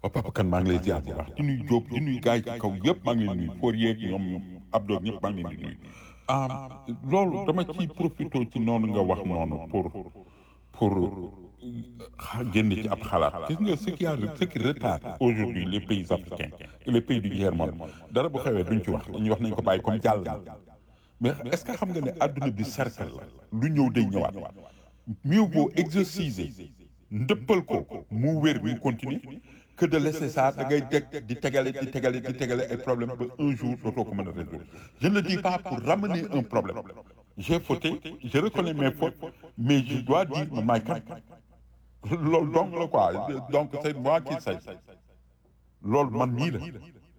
waaw papa kan maa ngi lay ziar bu baax di nuyu Diop di nuyu gars yi ci kaw yëpp maa ngi leen nuyu pour yeeg ñoom Abdou ñëpp maa ngi leen di nuyu ah loolu dama ciy profité ci noonu nga wax noonu pour pour génn ci ab xalaat gis nga ce qui a ce qui retarde aujourd'hui les pays africains et les pays du tiers-monde dara bu xewee duñ ci wax dañuy wax nañ ko bàyyi comme jàll na mais est-ce que xam nga ne adduna bi cercle la lu ñëw day ñëwaat mieux vaut exorciser ndëppal ko mu wér mu continuer que de laisser ça da ngay teg di tegale di tegale di tegale ay problème ba un jour dootoo ko mën a résoudre je ne le dis pas pour ramener un problème j'ai fauté je reconnais mes fautes mais je dois dire man maay kan loolu donc la quoi donc c'est moi qui sais loolu man mii la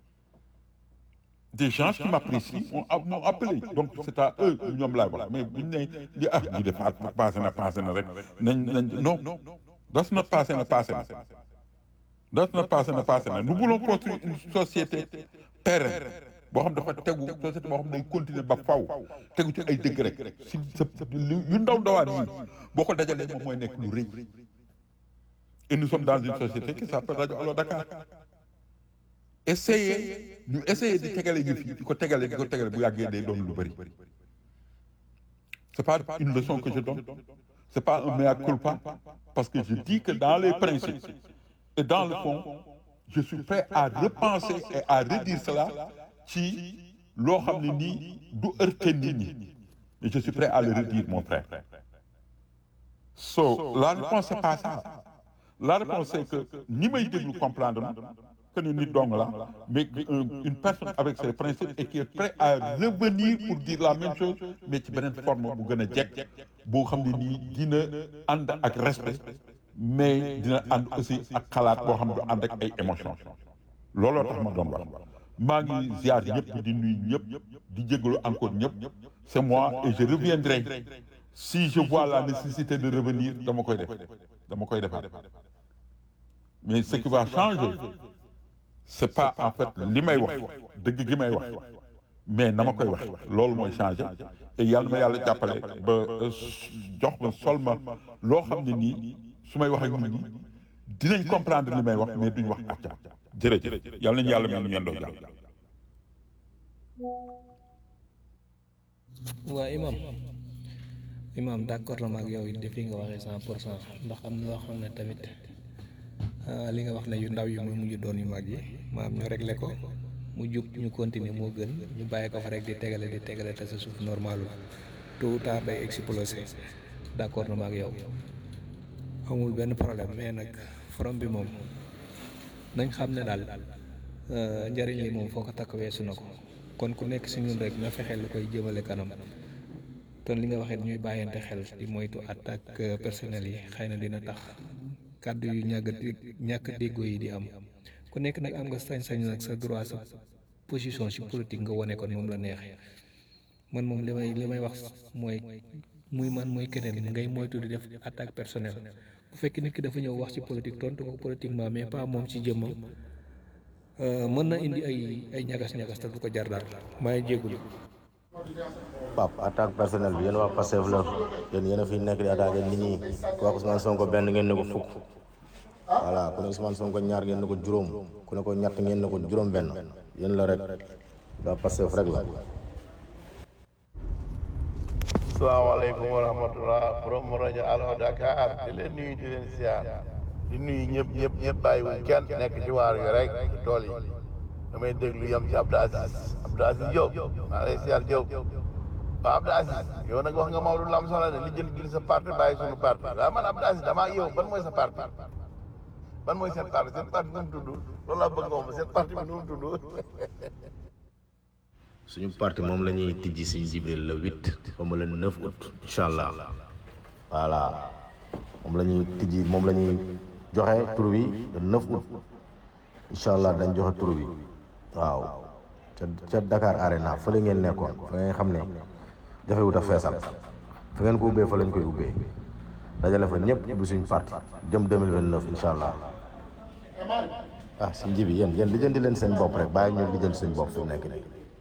des gens qui m'apprécient m'ont appelé donc c'est à eux ñoom laay wax mais buñ ne li ah ñi def passé na passé na rek nañ nañ non das na passé na passé na das na passé na passé na nous voulons construire une société pérenne boo xam dafa tegu société boo xam day continuer ba faw tegu ci ay dëgg rek si sa yu ndaw ndawaan yi boo ko dajalee moom mooy nekk lu rëy et nous sommes dans une société qui s'appelle Radio Allo Dakar essayer ñu essayer di tegale ñu fii di ko tegale di ko tegale bu yàggee day doon lu bëri c'est pas une leçon que je donne c'est pas un mea culpa parce que je dis que dans les principes et dans le fond je suis prêt à repenser et à redire cela ci loo xam ne nii du heurter nit ñi mais je suis prêt à le redire mon frère so la réponse c'est pas ça la réponse c'est que ñi may déglu comprendre na que ni nit dong la mais une personne avec ses principes et qui est prêt à revenir pour dire la même chose mais ci beneen forme bu gën a jekk boo xam ne nii dina ànd ak respect mais dina ànd aussi ak xalaat boo xam ne du ànd ak ay émotions looloo tax ma doon wax maa ngi ziar ñëpp di nuyu ñëpp di jégalu encore ñëpp c'est moi et je reviendrai si je vois la nécessité de revenir dama koy def dama koy defaat mais ce qui va changer c'est pas en fait li may wax dëgg gi may wax mais na ma koy wax loolu mooy changer et yàlla ma yàlla jàppale ba jox ma sol ma loo xam ne nii su may wax ak nit ñi dinañ comprendre li may wax mais duñ wax acca jërëjëf yàlla nañu yàlla mel ni yendoo jàll waa imam imam d'accord la ma ak yow it defi nga waxee cent pour cent ndax am na loo xam ne tamit li nga wax ne yu ndaw yi mu mujj doon yu mag yi maam ñu réglé ko mu jub ñu continuer moo gën ñu bàyyi ko fa rek di tegale di tegale te sa suuf normalul tôt ou tard day exploser d'accord na ma ak yow amul benn problème mais nag forom bi moom nañ xam ne daal njëriñ li moom foo ko takk weesu na ko kon ku nekk si ñun rek na fexe lu koy jëmale kanam ton li nga waxee ñuy bàyyante xel di moytu attaque personnelle yi xëy na dina tax kàddu yu ñàkk ñàkk déggoo yi di am ku nekk nag am nga sañ-sañ nag sa droit sa position si politique nga wane ko moom la neexee man moom li may li may wax mooy muy man mooy keneen ngay moytu di def attaque personnelle bu fekkee nit ki dafa ñëw wax ci politique tontu ko politiquement mais pas moom ci jëmmam mën na indi ay ay ñagas-ñagas te du ko jar dara maa ngi jégalu. Pape attaque personnelle bi yéen waa Pastef la yéen yéen a fi nekk di attaqué nit ñi wax Ousmane Sonko benn ngeen ne ko fukk voilà ku ne Ousmane Sonko ñaar ngeen ne ko juróom ku ne ko ñett ngeen ne ko juróom benn yéen la rek waa Pastef rek la salaamaaleykum wa rahmatullah borom rajo Allo Dakar di leen nuyu di leen siyaar di nuyu ñëpp ñëpp ñëpp bàyyiwuñ kenn nekk ci waar yi rek ci tool yi damay déglu yam ci Abdou Aziz Abdou Aziz Diop maa lay siyaar Diop waaw Abdou Aziz yow nag wax nga Maodo lu am solo ne li jël gil sa parti bàyyi suñu parti waaw man Abdou Aziz damaa yow ban mooy sa parti ban mooy seen parti seen parti nu mu tudd loolu laa bëgg nga wax seen parti bi nu mu tudd suñu parti moom la ñuy tijji si Jibril le huit comme le neuf août incha allah voilà moom la ñuy tijji moom la ñuy joxe tur bi le neuf août incha allah dañ joxe tur bi waaw ca ca Dakar Arena fële ngeen nekkoon fa ngeen xam ne jafewut a feesal fa ngeen ko ubbee fa lañ koy ubbee dajale fa ñëpp ubbi suñu parti jëm 2029 incha allah ah si nji bi yéen yéen lijjanti leen seen bopp rek bàyyi ñu lijjanti suñu bopp fi mu nekk nii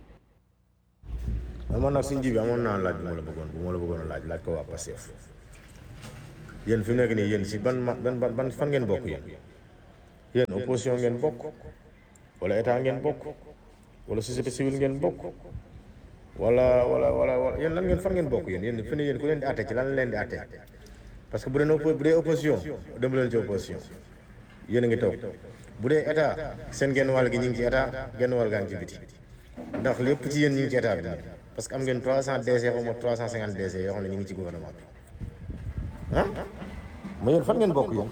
amoon nag si nji bi amoon naa laaj bu ma la bëggoon bu ma la bëggoon a laaj laaj ko waa Pastef yéen fi mu nekk nii yéen si ban ma ban ban fan ngeen bokk yéen yéen opposition ngeen bokk wala état ngeen bokk wala société civile ngeen bokk wala wala wala wala yéen lan ngeen fan ngeen bokk yéen yéen fi ne yéen ku leen di àtte ci lan la leen di àtte parce que bu dee oppo bu dee opposition dem leen ci opposition yéen a ngi toog bu dee état seen genn wàll gi ñu ngi ci état genn wàll gaa ngi ci biti ndax lépp ci yéen ñu ngi ci état bi nag parce que am ngeen 300 DC xaw ma 350 DC yoo xam ne ñu ngi ci gouvernement bi ah mais yéen fan ngeen bokk yéen.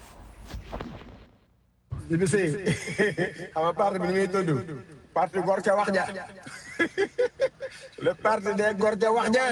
Jibi Sey xam nga parti bi ni muy tudd parti gor ca wax ja le parti des gor ca wax ja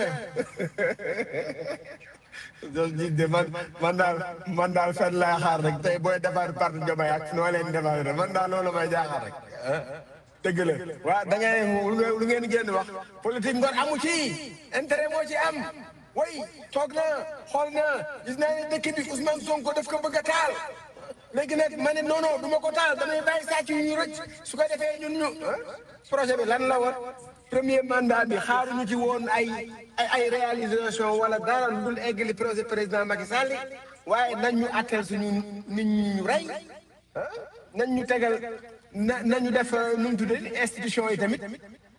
jos ji de man man daal man daal fen laa xaar rek tey booy defar parti Diomaye ak noo leen defar rek man daal loolu may jaaxaar rek dëgg la waaw da ngay lu ngeen lu ngeen génn wax politique ngor amu ci intérêt moo ci am way toog na xool na gis naa ne dëkk bi Ousmane Sonko daf ko bëgg a taal léegi nag ma ne non non du ma ko taal damay bàyyi sàcc yu ñu rëcc su ko defee ñun ñu projet bi lan la war premier mandat bi xaaruñu ci woon ay ay ay réalisation wala dara lu dul eggali projet président Macky Sall waaye nañ ñu attel suñu nit ñi ñu rey nañ ñu tegal na nañu def nu mu tuddee institution yi tamit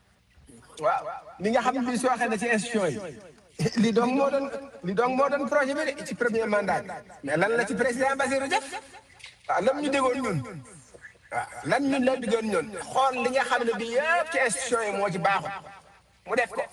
waaw li nga xam ne bii soo waxee na ci institution yi li donc moo doon li donc moo doon projet bi de ci premier mandat bi mais lan la ci président Bassirou def waaw lan ñu déggoon ñun waaw lan ñun la déggoon ñun xool li nga xam ne bii yëpp ci institution yi moo ci baaxul mu def ko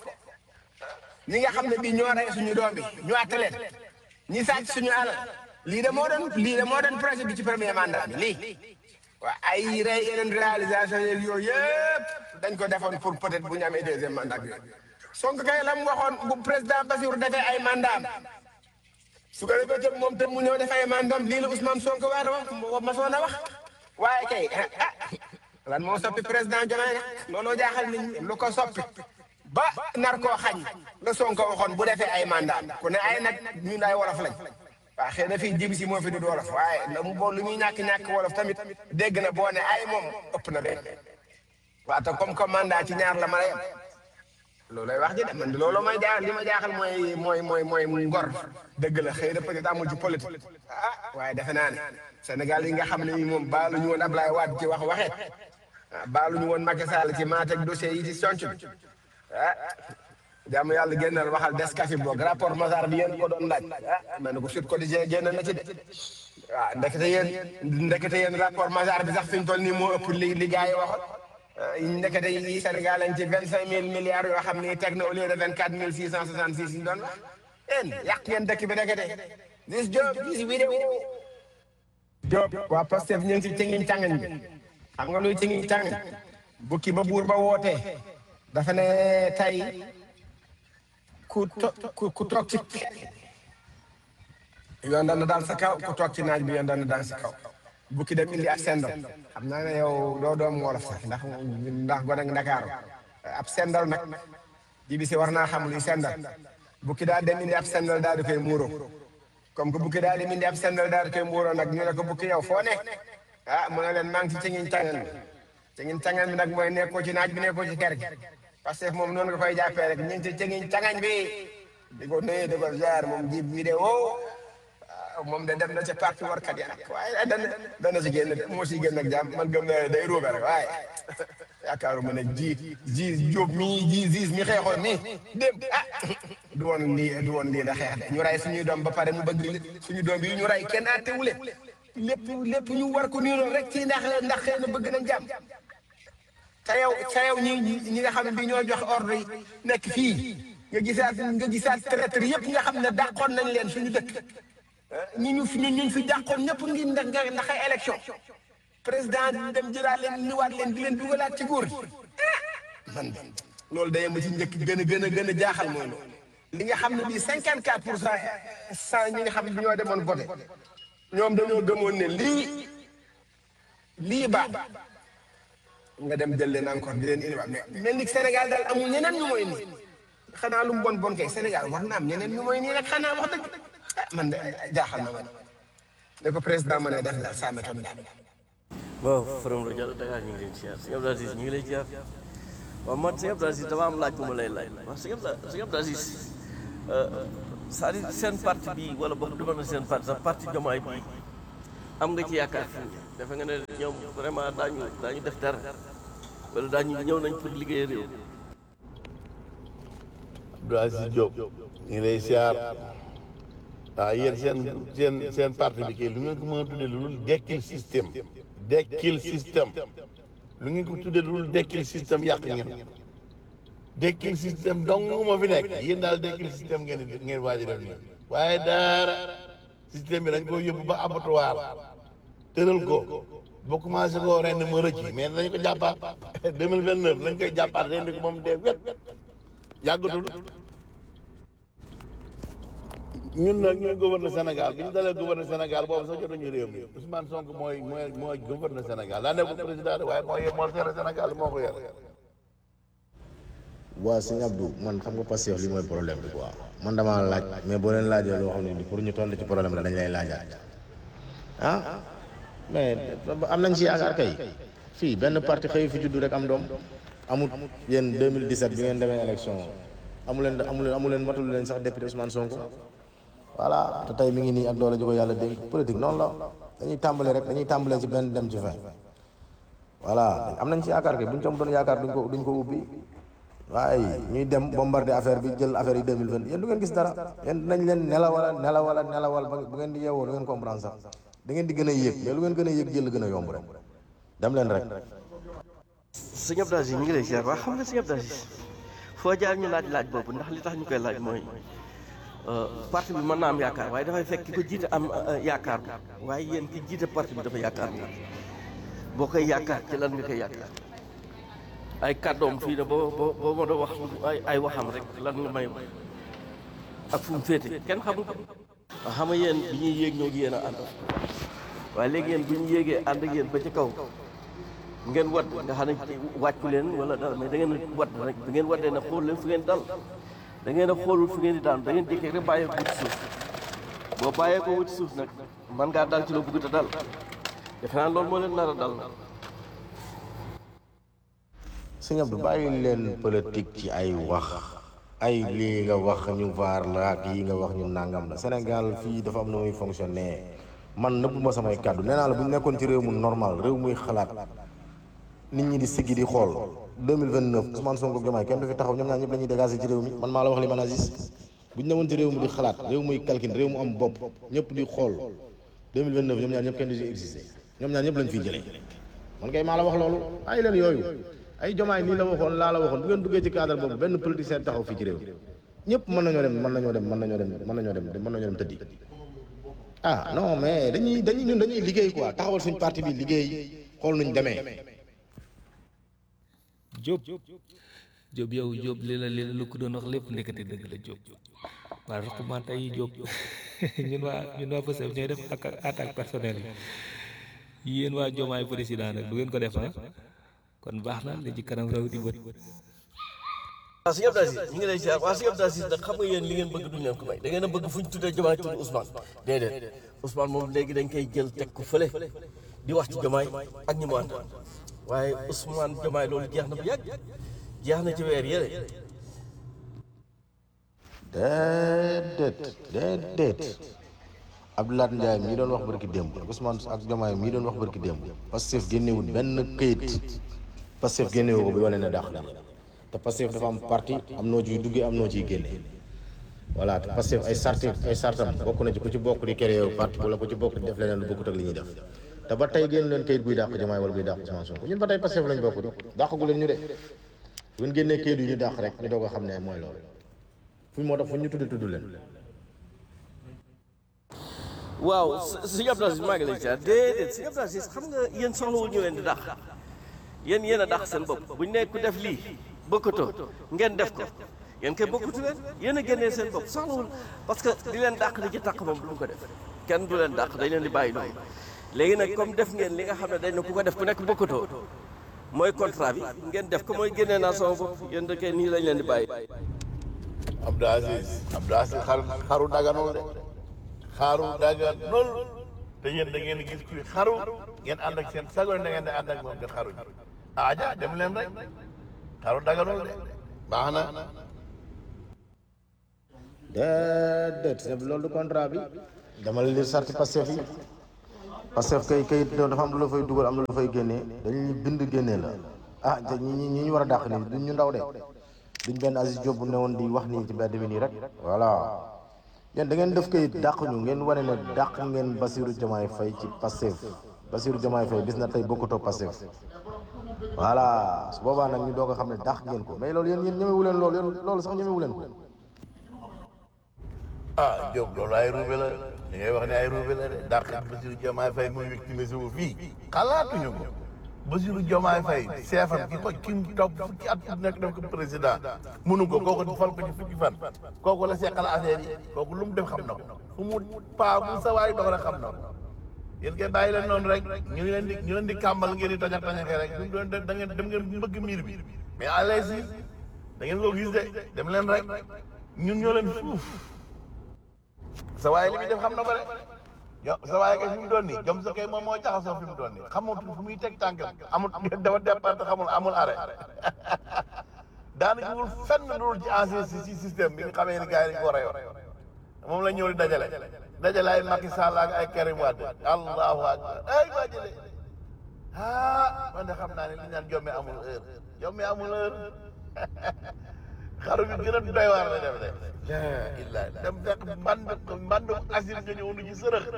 ñi nga xam ne bii ñoo rey suñu doom bi ñu àtte leen ñi sàcc suñu alal lii de moo doon lii de moo doon projet bi ci premier mandat bi lii waaw ay rey yeneen réalisation yeeg yooyu yëpp dañ ko defoon pour peut-être bu ñu amee deuxième mandat bi Sonko kay la mu waxoon bu président Bassirou defee ay mandat su ko defee tam moom tam mu ñëw def ay mandam lii la Ousmane Sonko war a wax ma soon a wax waaye kay ah lan moo soppi président Diomaye nag looloo jaaxal nit ñi lu ko soppi ba nar koo xañ la Sonko waxoon bu defee ay mandat ku ne ay nag ñun ay wolof lañ waaw xëy na fii jibi si moo fi du wolof waaye la mu boo lu ñuy ñàkk ñàkk wolof tamit dégg na boo ne ay moom ëpp na benn waaw te comme que mandat ci ñaar la ma lay am loolu lay wax ji de man de loolu may jaaxal li ma jaaxal mooy mooy mooy mooy ngor dëgg la xëy na peut-être amul ci politique ah waaye defe naa ne Sénégal yi nga xam ne moom baaluñu woon Ablaye Wade ci wax waxeet ah baaluñu woon Macky Sall ci maateeg dossier yi ci sonc bi ah jàmm yàlla génnal waxal Descafé boog rapport Mazar bi yéen ko doon laaj ah ma ne ko Sud Quotidien génn na ci de waaw ndekete yéen ndekete yéen rapport Mazar bi sax fi ñu toll nii moo ëpp li li gars yi waxoon ndekete yi Sénégal lañ ci vingt cinq mille milliards yoo xam ni teg na au lieu de vingt quatre mille six cent soixante six ñu doon wax yéen yàq ngeen dëkk bi ndekete gis Diop gis vidéo Diop waa Pastef ñu ngi ci cingiñ càngañ bi xam nga luy cingiñ càngañ bukki ba buur ba wootee dafa ne tey ku to ku toog ci yoon dana daal sa kaw ku toog ci naaj bi yoon dana daal sa kaw bukki dem indi ab sendal xam naa ne yow doo doom wolof sax ndax ndax gone ak Ndakaaru ab sendal nag jibi si war naa xam luy sendal bukki daal dem indi ab sendal daal di koy muuroo comme que bukki daal dem indi ab sendal daal di koy muuroo nag ñu ne ko bukki yow foo ne ah mu ne leen maa ngi ci cëngiñ cangan bi cëngiñ cangan bi nag mooy nekkoo ci naaj bi nekkoo ci kër gi parce que moom noonu nga koy jàppee rek ñu ngi ci cëngiñ cangañ bi di ko nuyu di ko jaar moom ji vidéo moom de dem na ca parti warkat ya nag waaye dana dana si génn moo si génn ak jàmm man gëm naa day ruube rek waaye yaakaaruma ne ji ji jóob mii ji ziis mi xeexoon nii dem ah du woon lii du woon lii da xeex de ñu rey suñuy doom ba pare mu bëgg suñu doom yi ñu rey kenn àttewule lépp lépp ñu war ko nii rek ci ndax ndax xëy na bëgg nañ jàmm te yow te yow ñi ñi nga xam ne bi ñoo jox ordre yi nekk fii nga gisaat nga gisaat traître yëpp nga xam ne dàqoon nañ leen suñu dëkk ñi ñu fi ñu fi jàqoon ñëpp ngi ndax ndax ay élection président dem jëlaat leen ñëwaat leen di leen dugalaat ci góor gi man loolu day ma ci njëkk gën a gën a gën a jaaxal mooy loolu li nga xam ne bii cinquante quatre pour cent cent ñi nga xam ne ñoo demoon voté ñoom dañoo gëmoon ne lii lii baax nga dem jël leen encore di leen indiwaat mais mel ni Sénégal daal amul ñeneen ñu mooy nii xanaa lu mu bon bon kay Sénégal war na am ñeneen ñu mooy nii rek xanaa wax dëgg man de jaaxal na ma ne ko président ma ne def daal saa méthode daal. waaw Forum rajo Dakar ñu ngi leen ziar sëñ Abdou Aziz ñu ngi lay ziar waaw man sëñ Abdou Aziz dama am laaj bu ma lay laaj waaw sëñ Abdou sëñ Abdou Aziz c'est-à-dire seen parti bi wala boog dama na seen parti sax parti Diomaye bi am nga ci yaakaar fi mu ne defe nga ne ñoom vraiment daañu daañu def dara wala daañu ñëw nañ pour liggéey réew Abdou Aziz Diop ñu ngi lay siyaar ah yéen seen seen seen parti bi kii lu ngeen ko mën a tuddee lu dul dekkil système dekkil système lu ngeen ko tuddee lu dul dekkil système yàq ngeen dekkil système dong moo fi nekk yéen daal dekkil système ngeen di ngeen waaj a def nii waaye daara système bi dañ ko yóbbu ba abattoir tëral ko ba commencé koo ren ma rëcc mais dañ ko jàppaat deux mille vingt neuf dañ koy jàppaat ren ko moom dee wet yàggatul ñun nag ñooy gouverneur Sénégal bi ñu dalee gouverneur Sénégal boobu sax jotuñu réew mi Ousmane Sonko mooy mooy mooy gouverneur Sénégal daa nekkul président de waaye moo yor moo yor Sénégal moo ko yor. waa sëñ Abdou man xam nga Pastef li mooy problème bi quoi man damaa laaj mais boo leen laajee loo xam ne pour ñu tontu ci problème la dañ lay laajaat ah mais am nañ ci yaakaar kay fii benn parti xëy fi juddu rek am doom amut yéen 2017 bi ngeen demee élection amu leen amu leen amu leen matul leen sax député Ousmane Sonko voilà te tey mi ngi nii ak doole ji ko yàlla dénk politique noonu la dañuy tàmbale rek dañuy tàmbalee ci benn dem ci fin voilà am nañ ci yaakaar kay buñ ci am doon yaakaar duñ ko duñ ko ubbi waaye ñuy dem bombarder affaire bi jël affaire yi 2020 yéen du ngeen gis dara yéen dinañ leen nelawala nelawala nelawal ba bu ngeen di yeewoo du ngeen comprendre sax da ngeen di gën a yéeg mais lu ngeen gën a yéeg jël gën a yomb rek dem leen rek sëñ Abdou Aziz ñu ngi lay ziar waa xam nga sëñ Abdou Aziz foo jaar ñu laaj laaj boobu ndax li tax ñu koy laaj mooy parti bi mën naa am yaakaar waaye dafay fekk ki ko jiite am yaakaar waaye yéen ki jiite parti bi dafa yaakaar nga boo koy yaakaar ci lan nga koy yaakaar ay kàddoom fii ne boo boo boo ma doon wax ay ay waxam rek lan nga may ak fu mu féete kenn xamul ko waaw xam nga yéen bi ñuy yéeg ñoo gi yéen a ànd waaye léegi yéen bu ñu yéegee ànd ak yéen ba ci kaw ngeen wadd nga xam ne wàccu leen wala dara mais da ngeen a wadd rek da ngeen waddee ne xool leen fu ngeen dal da ngeen a xoolul fu ngeen di daan da ngeen jékkee rek bàyyee ko wuti suuf boo bàyyee ko wuti suuf nag man ngaa dal ci loo bëgg a dal defe naa loolu moo leen nar a dal nag sëñ Abdou bàyyi leen politique ci ay wax ay lii nga wax ñu vaar la ak yi nga wax ñu nangam la Sénégal fii dafa am na muy fonctionner man nëbb ma samay kàddu nee naa la bu ñu nekkoon ci réew mu normal réew muy xalaat nit ñi di siggi di xool 2029 Ousmane Sonko Diomaye kenn du fi taxaw ñoom ñaar ñëpp la ñuy dégager ci réew mi man maa la wax li man Aziz bu ñu newoon ci réew mi di xalaat réew muy calcul réew mu am bopp ñëpp di xool 2029 ñoom ñaar ñëpp kenn du ci exister ñoom ñaar ñëpp lañ fiy jëlee man kay maa la wax loolu ay leen yooyu ay jomaay nii la waxoon laa la waxoon bu ngeen duggee ci cadre boobu benn politicien taxaw fii ci réew ñëpp mën nañoo dem mën nañoo dem mën nañoo dem mën nañoo dem mën nañoo dem tëddi ah non mais dañuy dañuy ñun dañuy liggéey quoi taxawal suñ parti bi liggéey xool nuñ demee Diop Diop yow Diop li la li la lu ko doon wax lépp ndekete dëgg la Diop waaye recommandé yi Diop ñun waa ñun waa Pastef ñooy def ak attaque personnelle yi yéen waa Diomaye président nag du ngeen ko def ah kon baax na li ci kanam raw di bët waaw sëñ Abdou Aziz ñu ngi lay ziar waaw sëñ Abdou Aziz nag xam nga yéen li ngeen bëgg duñ leen ko may da ngeen a bëgg fu ñu tuddee Diomaye tudd Ousmane déedéet Ousmane moom léegi dañ koy jël teg ko fële di wax ci Diomaye ak ñi mu àndal waaye Ousmane Diomaye loolu jeex na bu yàgg jeex na ci weer yële déedéet déedéet Abdoulaye Ndiaye mii doon wax barki démb ak Ousmane ak Diomaye mii doon wax barki démb Pastef génnewul benn këyit Pastef génnewu ko bi wane ne dàq na te Pastef dafa am parti am noo ciy duggee am noo ciy génne voilà te Pastef ay sarti ay sartam bokk na ci ku ci bokk di créer parti wala ku ci bokk di def leneen lu bokkut ak li ñuy def te ba tey génn leen këyit buy dàq Diomaye wala buy dàq Ousmane Sonko ñun ba tey Pastef lañ bokk di dàqagu leen ñu de bu ngeen génnee këyit yu ñu dàq rek ñu doog a xam ne mooy loolu fu moo tax fu ñu tudd tudd leen waaw sëñ Abdou Aziz maa ngi lay ziar déedéet sëñ Abdou Aziz xam nga yéen soxlawul ñu leen di dàq yéen yéen a dàq seen bopp buñ ne ku def lii bokkatoo ngeen def ko yéen kay bokkatu leen yéen a génnee seen bopp soxlawul parce que di leen dàq di ci tàq moom du ko def kenn du leen dàq dañ leen di bàyyi noonu léegi nag comme def ngeen li nga xam ne dañ ne ku ko def ku nekk bokkatoo mooy contrat bi ngeen def ko mooy génnee naa sama bopp yéen da kay nii lañ leen di bàyyi Abdou Aziz Abdou Aziz xaru xaru daganul de xaru daganul te yéen da ngeen gis kuy xaru ngeen ànd ak seen sago da ngeen di ànd ak moom di xaru aja dem leen rek xaru daganul de baax na déedéet loolu du contrat bi dama la lire sarti Pastef yi parce que kay kayit dafa am lu la fay dugal am lu la fay génnee dañuy bind génnee la ah te ñi ñi ñi ñu war a dàq nii duñ ñu ndaw de duñ benn Aziz Diop bu ne woon di wax nii ci mbedd mi nii rek voilà yéen da ngeen def kayit dàq ñu ngeen wane ne dàq ngeen Bassirou Diomaye Faye ci Pastef Bassirou Diomaye Faye bis na tey bokkutoo Pastef voilà su boobaa nag ñu doog a xam ne dàq ngeen ko mais loolu yéen yéen ñemewu leen loolu yéen loolu sax ñemewu leen ko ah Diop loolu ay ruube la li ngay wax ne ay ruube la de dàq Bassirou Diomaye Faye muy victime wu fii xalaatuñu ko Bassirou Diomaye Faye seefam ki ko ki mu topp fukki at nekk def ko président mënu ko kooku fal ko ci fukki fan kooku la seqal affaire yi kooku lu mu def xam na ko fu mu paa bu sa waay dox rek xam na ko yéen kay bàyyi leen noonu rek ñu leen di ñu leen di kàmbal ngeen di tojax tojaxee rek ñu doon da ngeen dem ngeen mbëgg miir bi mais allez-y da ngeen ko gis de dem leen rek ñun ñoo leen fuuf sa waay li muy def xam na ko de yo sa waay kay fi mu doon nii jom sa kay moom moo jaxasoo fi mu doon nii xamul fu muy teg tànkam amul dafa départ xamul amul arrêt daanaka wul fenn dul ci ancien si système bi nga xamee ni gars yi dañu ko reyoon moom la ñëw di dajale dajale ay Macky Sall ak ay Karim Wade allahu akbar ay waa jële ah man de xam naa ne li ñu naan jomme amul heure jomme amul heure xaru bi gën a doy waar la def de la illa dem fekk mband mband asile nga ñëw nu ci sërëx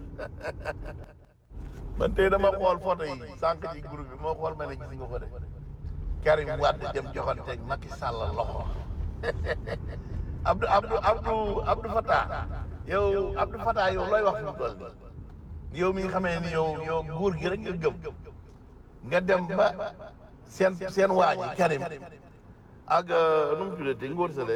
man tey dama xool photo yi sànq ci groupe bi moo xool ma ne gis nga ko de Karim Wade dem joxante Macky Sall loxo Abdou Abdou Abdou Abdou Fatah yow Abdou Fatah yow looy wax fi mu toll nii yow mi nga xamee ni yow yow nguur gi rek nga gëm nga dem ba seen seen waa ji Karim ak nu mu tuddati ngóor sale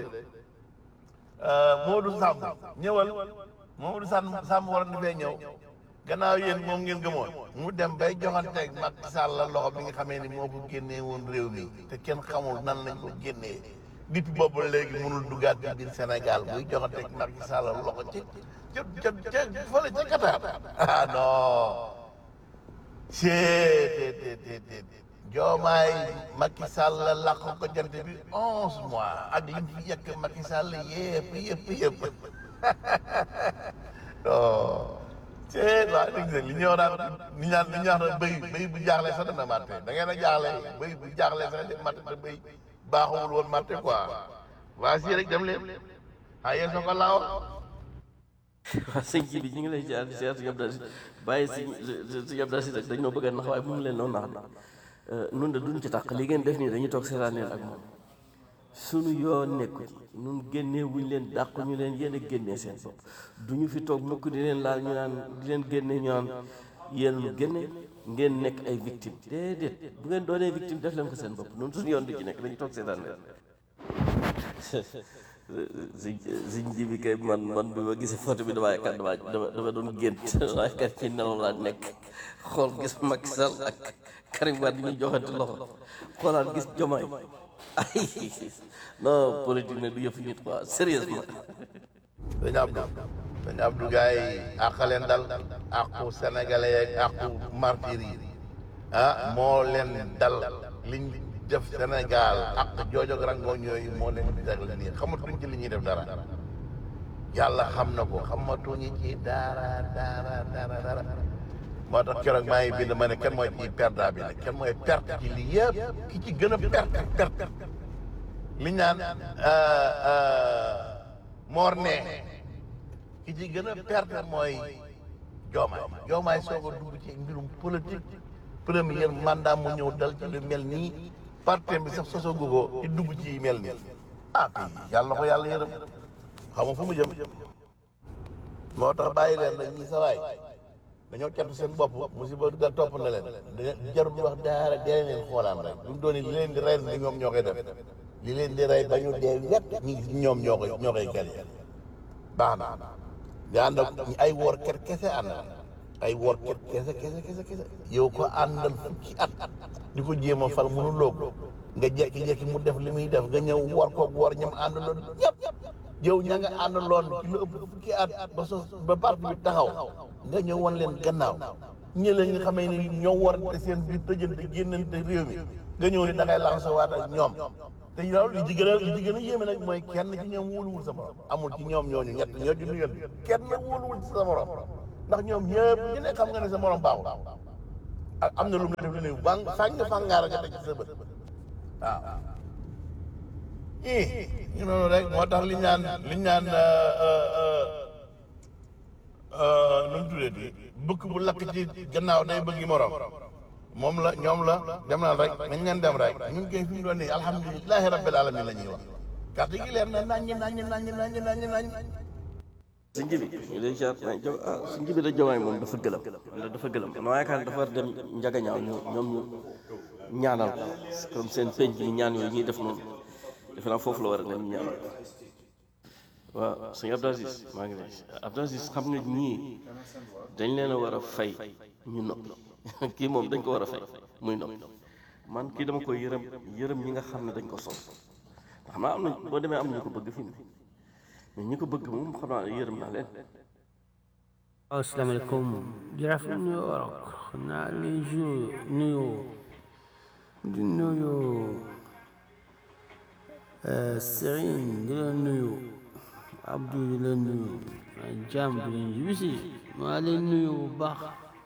Modou Samb ñëwal Modou Samb Samb war na fee ñëw gannaaw yéen moom ngeen gëmoon mu dem bay joxanteeg Macky Sall la loxo bi nga xamee ni moo ko génnee woon réew mi te kenn xamul nan lañ ko génnee depuis boobu léegi mënul duggaat ci biir Sénégal buy joxanteeg Macky Sall la loxo ci ca ca ca fële ca Qatar ah non c'est Diomaye Macky Sall làq ko jant bi onze mois ak li mu fi yekk Macky Sall yëpp yëpp yëpp non c'est waaw dégg nga li ñëw naan li ñaan li ñaan béy béy bu jaaxle sax dana matte da ngeen a jaaxle béy bu jaaxle sax di matte te béy baaxul woon matte quoi waa si rek dem leen ah yéen soo ko laaw waaw sëñ ji bi ñu ngi lay ziar di ziar si Abdou Aziz bàyyi si si Abdou Aziz rek dañoo bëgg a nax waaye bu mu leen noonu nax nun de duñ ci tàq li ngeen def nii dañuy toog seetaaneel ak moom sunu yoon nekku ci nun génnee wuñ leen dàq ñu leen yéen a génnee seen bopp duñu fi toog mukk di leen laal ñu naan di leen génne ñu naan yéen lu génne ngeen nekk ay victime déedéet bu ngeen doonee victime def leen ko seen bopp nun suñu yoon du ci nekk dañuy toog seetaaneel siñ siñ ji bi kay man man bi ma gisee photo bi damaa yaakaar damaa dama dama doon gént waaye kat ci nelaw laa nekk xool gis Macky Sall ak Karim Wade ñu joxante loxo xoolaat gis Diomaye ay non politique nag du yëf nit quoi sérieusement dañu Abdou dañu Abdou gars yi àq leen dal àqu sénégalais yeeg àqu martyr yi ah moo leen dal liñ def Sénégal ak joojog rangooñ yooyu moo leen di dal nii xamatuñ ci li ñuy def dara yàlla xam na ko xamatuñu ci dara dara dara dara moo tax keroog maa ngi bind ma ne kenn mooy ci perdant bi nag kenn mooy perte ci lii yëpp ki ci gën a perte perte li ñu naan moor nee ki ci gën a perte mooy joomaay joomaay soog a dugg ci mbirum politique premier mandat mu ñëw dal ci lu mel nii parti bi sax sosogu ko ci dugg ci mel nii ah kii yàlla na ko yàlla yërëm xam nga fu mu jëm moo tax bàyyi leen nag ñi sa waay dañoo catu seen bopp musiba ga topp na leen jarul di wax daara dee leen xoolaan rek lu mu doon li leen di rey ni ñoom ñoo koy def li leen di rey ba ñu dee wet ñi ñoom ñoo koy ñoo koy gën baax na nga ànd ak ay woor ket kese ànd ay woor ket kese kese kese kese yow ko àndal fukki at di ko jéem a fal mënu loog nga jekki-jekki mu def li muy def nga ñëw woor koog woor ñam àndaloon ñëpp yow ña nga àndaloon ci lu ëpp fukki at ba sos ba parti bi taxaw nga ñëw wan leen gannaaw ñi la nga xamee ni ñoo war te seen biir tëjante génnante réew mi nga ñëw ni da ngay laxasa waat ak ñoom te loolu li ci gën a li ci gën a yéeme nag mooy kenn ci ñoom wóoluwul sa morom amul ci ñoom ñooñu ñett ñoo ci nuyal kenn wóoluwul ci sa morom ndax ñoom ñëpp ñu ne xam nga ne sa morom baaxul ak am na lu mu la def lu ne bang fàng fàngaara nga teg ci sa bët waaw ii ñu noonu rek moo tax liñ naan liñ naan nu mu tuddee di bëkk bu lakk ci gannaaw day bëggi morom moom la ñoom la dem na rek nañ leen dem rek ñun koy fi mu doon nii alhamdulilahi rabbil alamin la ñuy wax carte gi leer na naññi naññi naññi naññi naññi naññi si njibi ñu lay jaar ah si njibi da jomaay moom dafa gëlëm da dafa gëlëm ma yaakaar ne dafa war dem njagañaaw ñu ñoom ñu ñaanal ko comme seen penc mi ñaan yooyu ñuy def noonu defe naa foofu la war a dem ñaanal waaw sëñ Abdou Aziz maa ngi lay Abdou Aziz xam nga ñii dañ leen a war a fay ñu noppi kii moom dañ ko war a fay muy noppi man kii dama koy yërëm yërëm ñi nga xam ne dañ ko sol xam naa am na boo demee am na ñu ko bëgg fi mu ne mais ñi ko bëgg moom xam naa yërëm naa leen waaw asalaamaaleykum jërëjëf nuyu warok naa les jours nuyu di nuyu Serigne di la nuyu Abdou di la nuyu Jam di leen yibisi maa leen nuyu bu baax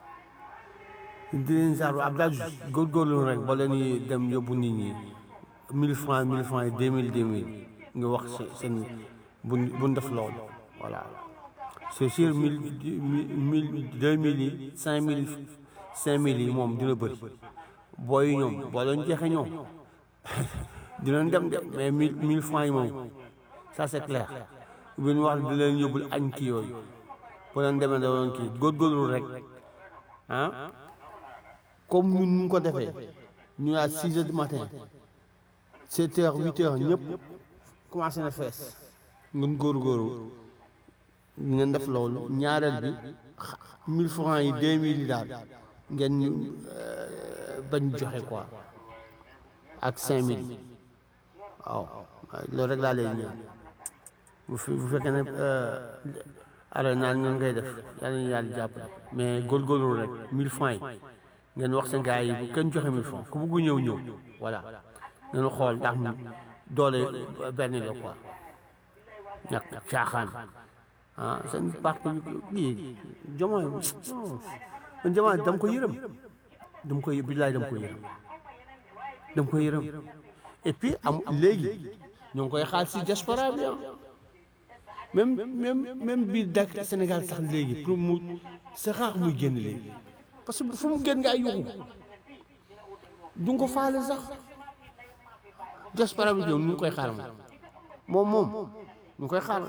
di leen saaru Abdou Aziz góorgóorlu rek ba leen di dem yóbbu nit ñi mille francs mille francs yi deux mille deux mille nga wax seen bu bu def loolu voilà c'est sûr mille mille deux mille yi cinq mille cinq mille yi moom dina bëri booy ñoom boo leen jeexee ñoom dinañ dem de mais mille mille francs yi moom ça c'est clair bu ñu wax di leen yóbbul añ kii yooyu boo leen demee da doon kii góorgóorlu rek ah comme ñun ñu ko defee ñu à six heures du matin sept heures huit heures ñëpp commencé na fees ngeen góorgóorlu ngeen def loolu ñaareel bi mille francs yi deux mille yi daal ngeen ñu bañ joxe quoi ak cinq mille waaw loolu rek laa leen ñaan bu fi bu fekkee ne alors naan ngeen koy def yàlla na yàlla jàppale mais góorgóorlu rek mille francs yi ngeen wax seen gars yi bu kenn joxe mille francs ku bugg ñëw ñëw voilà ngeen xool ndax doole benn la quoi ñàkk caaxaan ah seen parti bi Diomaye man Diomaye dama ko yërëm dama ko billaay dama ko yërëm dama ko yërëm et puis am léegi ñoo ngi koy xaal si diaspora bi même même même biir Dakar Sénégal sax léegi pour mu c'est rare muy génn léegi parce que fu mu génn nga ay yuxu du nga ko faale sax diaspora bi ñoom ñu ngi koy xaar moom moom ñu ngi koy xaar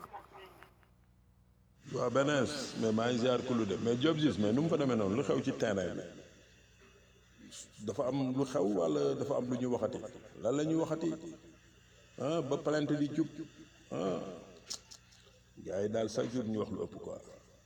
waaw benees mais maa ngi ziar kulu de mais Diop gis mais nu mu fa demee noonu lu xew ci terrain bi dafa am lu xew wala dafa am lu ñuy waxati lan la ñuy waxati ah ba plainte di jub ah gars yi daal chaque jour ñu wax lu ëpp quoi.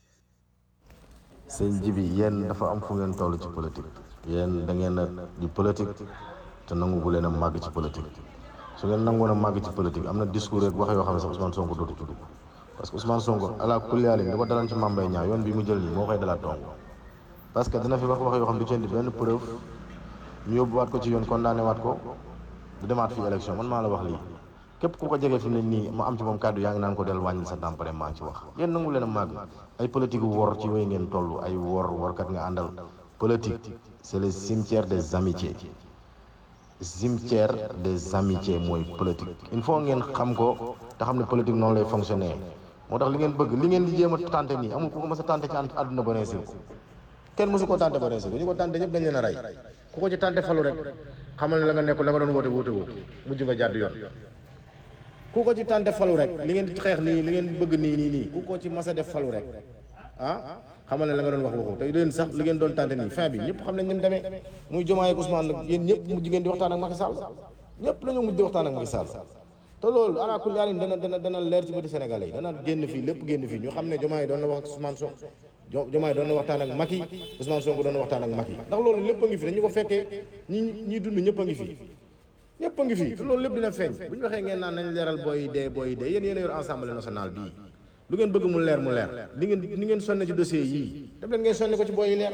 sëñ Jibi yéen dafa am fu ngeen toll ci politique yéen da ngeen a di politique te nangu gu leen a màgg ci politique su ngeen nangoon a màgg ci politique am na discours rek wax yoo xam ne sax Ousmane Sonko dootu ci dugg parce que Ousmane Sonko ala kulli haal li ko dalan ci Mame Mbaye Niang yoon bi mu jël nii moo koy dalaat dong parce que dina fi wax wax yoo xam ne du ci indi benn preuve ñu yóbbuwaat ko ci yoon condamné waat ko du demaat fii élection man maa la wax lii képp ku ko jege fi mu ne nii mu am ci moom kàddu yaa ngi naan ko del wàññil sa tampare maa ngi ci wax yéen nangu leen a màgg ay politique wor ci wéy ngeen toll ay wor workat nga àndal politique c'est le cimetière des amitiés cimetière des amitiés mooy politique il faut ngeen xam ko te xam ne politique noonu lay fonctionner moo tax li ngeen bëgg li ngeen di jéem a tànte nii amul ku ko mës a tànte ci àdduna ba réussir ko kenn mësu ko tànte ba réussir ko ñu ko tànte ñëpp dañ leen a rey ku ko ci tànte falu rek xamal ne la nga nekk la nga doon woote woote woo mujj nga jàdd yoon ku ko ci tànte falu rek li ngeen xeex nii li ngeen bëgg nii nii nii ku ko ci mas a def falu rek ah xamal ne la nga doon wax waxu te leen sax li ngeen doon tànte nii fin bi ñëpp xam nañ ni mu demee muy Diomaye ak Ousmane nag yéen ñëpp mujj ngeen di waxtaan ak Macky Sall ñëpp la ñu mujj di waxtaan ak Macky Sall te loolu ala kulli haal dana dana dana leer ci bëti Sénégalais yi dana génn fii lépp génn fii ñu xam ne Diomaye doon na wax ak Ousmane Sonko Diomaye doon na waxtaan ak Macky Ousmane Sonko doon na waxtaan ak Macky ndax loolu lépp a ngi fi dañu ko fekkee ñi ñi dund ñëpp a ngi fi ñëpp a ngi fi te loolu lépp dina feeñ bu ñu waxee ngeen naan nañ leeral booy dee booy dee yéen yéen a yor Assemblée nationale bii lu ngeen bëgg mu leer mu leer li ngeen li ngeen sonne ci dossier yii def leen ngeen sonne ko ci booy yi leer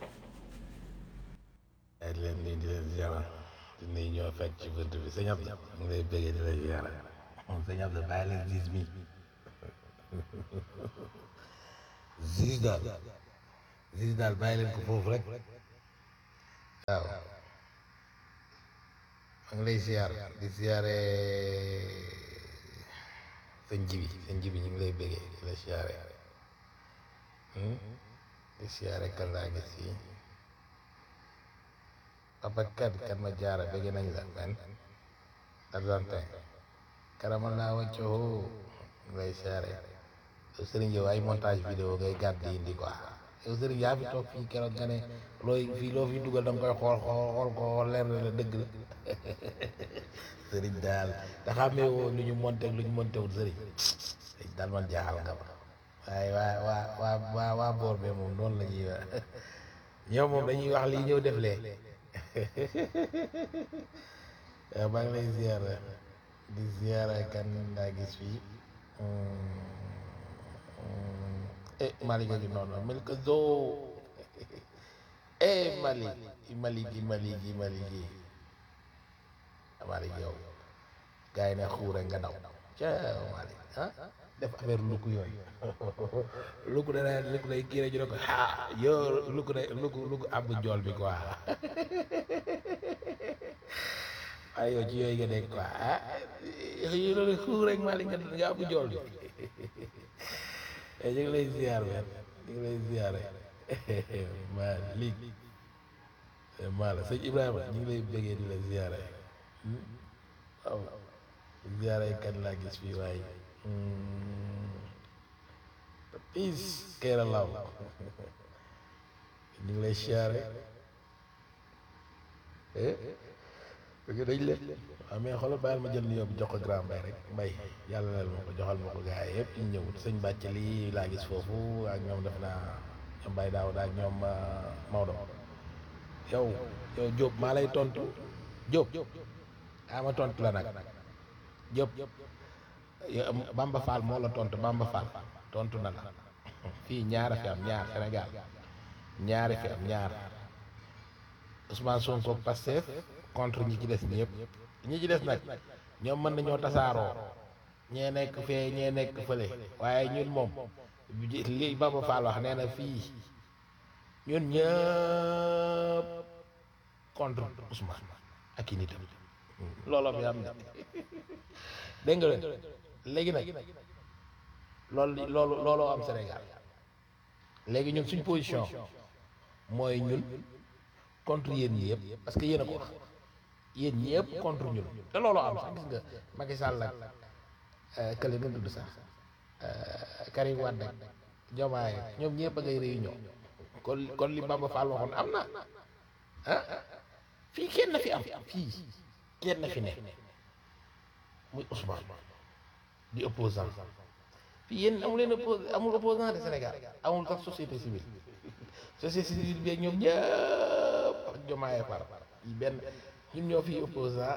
ay di leen nii di leen ziara di nuyu ñoo fekk ci bunt bi sëñ Abdou mu ngi lay bëggee di la ziara moom sëñ Abdou bàyyi leen gis mi Ziz daal Ziz daal bàyyi leen ko foofu rek waaw maa ngi lay ziar di ziare sëñ jibi sëñ jibi ñu ngi lay bëggee di la ziare di ziare kan laa gis fii papa kat kat ma jaara bëgg nañ la men Argentin karamal laa waccoo ñu ngi lay ziare yow sëriñ yow ay montage vidéo ngay gàdd di indi quoi yow sëriñ yaa fi toog fii keroog nga ne looy fii loo fi dugal da nga koy xool xool xool ko leer na la dëgg la sëriñ daal da xamee woo lu ñu monté ak lu ñu monté wul sëriñ sëriñ daal man jaaxal nga ma waaye waa waa waa waa waa boor bee moom noonu la ñuy wax ñoom moom dañuy wax lii ñëw def lee waaw maa ngi lay ziar di ziar kan laa gis fii eh Malick a ngi noonu mel ko zoo eh Malick Malick gi Malick gi Malick gi Malick yow gars yi ne xuure nga daw ca Malick ah def affaire lukk yooyu lukk da day lukk day kii rek ñu ne ko ah yow lukk day lukk lukk ab jool bi quoi ay yow ci yooyu nga nekk quoi ah yow loolu xuur rek Malick nga nga ab jool bi ñu ngi lay ziar man ñu ngi lay ziar Malick Mala sëñ Ibrahima ñu ngi lay bëggee di la ziare waaw ziare kan laa gis fii waaye piis keera law ñu ngi lay ziare bëgg dañ leen waaw mais xoolal bàyyil ma jël nuyoo bi jox ko grand mbay rek mbay yàlla leel ma ko joxal ma ko gars yi yëpp ñu ñëw sëñ bàcc lii laa gis foofu ak ñoom def naa ñoom Baye Daouda ak ñoom Maodo yow yow Diop maa lay tontu Diop ah ma tontu la nag Diop Bamba Fall moo la tontu Bamba Fall tontu na la fii ñaara fi am ñaar Sénégal ñaari fi am ñaar Ousmane Sonko Pastef contre ñi ci des ñëpp ñi ci des nag ñoom mën nañoo tasaaroo ñee nekk fee ñee nekk fële waaye ñun moom li Bamba Fall wax nee na fii ñun ñëpp contre Ousmane ak i nitam looloo fi am ne dégg nga leen léegi nag loolu loolu looloo am Sénégal léegi ñun suñ position mooy ñun contre yéen ñi yëpp parce que yéen a ko wax yéen ñëpp contre ñun te looloo am sax gis nga Macky Sall ak kële nu tudd sax Karim Wade ak Diomaye ñoom ñëpp a ngay réunion kon kon li Bamba Fall waxoon am na ah fii kenn na fi am fii kenn na fi ne muy Ousmane di opposant fii yéen amu leen oppos amul opposant de Sénégal amul sax société civile société civile bi ak ñoom ñëpp ak Diomaye par yi benn ñun ñoo fi opposant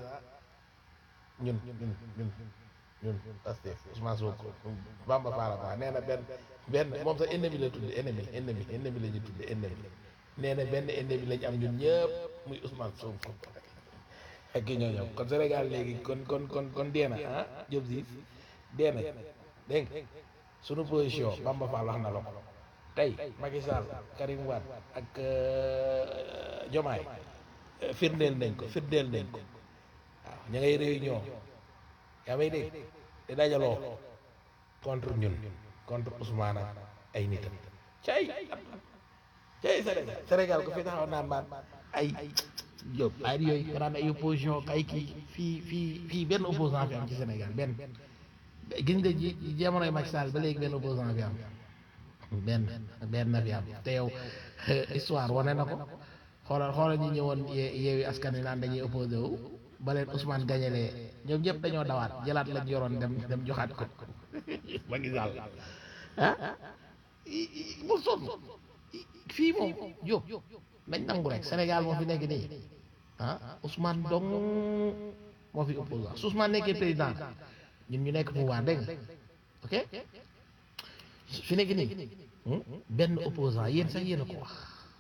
ñun ñun ñun ñun Pastef Ousmane Sonko Bamba Fall ba nee na benn benn moom sax ennemi la tudd ennemi ennemi ennemi la ñu tudd ennemi nee na benn ennemi lañ am ñun ñëpp muy Ousmane Sonko ak ki ñoo ñëw kon Sénégal léegi kon kon kon kon dee na ah Diop si dee na dégg nga sunu position Bamba Fall wax na la ko tey Macky Sall Karim Wade ak Diomaye firndeel nañ ko firndeel nañ ko waaw ña ngay réunion yaa may dégg te dajaloo contre ñun contre Ousmane ak ay nitam cay cay Sénégal Sénégal ko fi taxaw naan maan ay Diop ay yooyu nga naan ay opposition ay kii fii fii fii benn opposant fi am ci Sénégal benn gis nga ji jamonoy Macky Sall ba léegi benn opposant fi am benn benn na fi am te yow histoire wane na ko xoolal xoolal ñi ñëwoon yeewi askan wi naan dañuy opposé wu ba leen Ousmane gañalee ñoom ñëpp dañoo dawaat jëlaat lañ yoroon dem dem joxaat ko Macky Sall ah mu sonn fii moom Diop nañ nangu rek Sénégal moo fi nekk nii ah Ousmane dong moo fi opposant su Ousmane nekkee président ñun ñu nekk pouvoir dégg nga ok fi nekk nii benn opposant yéen sax yéen a ko wax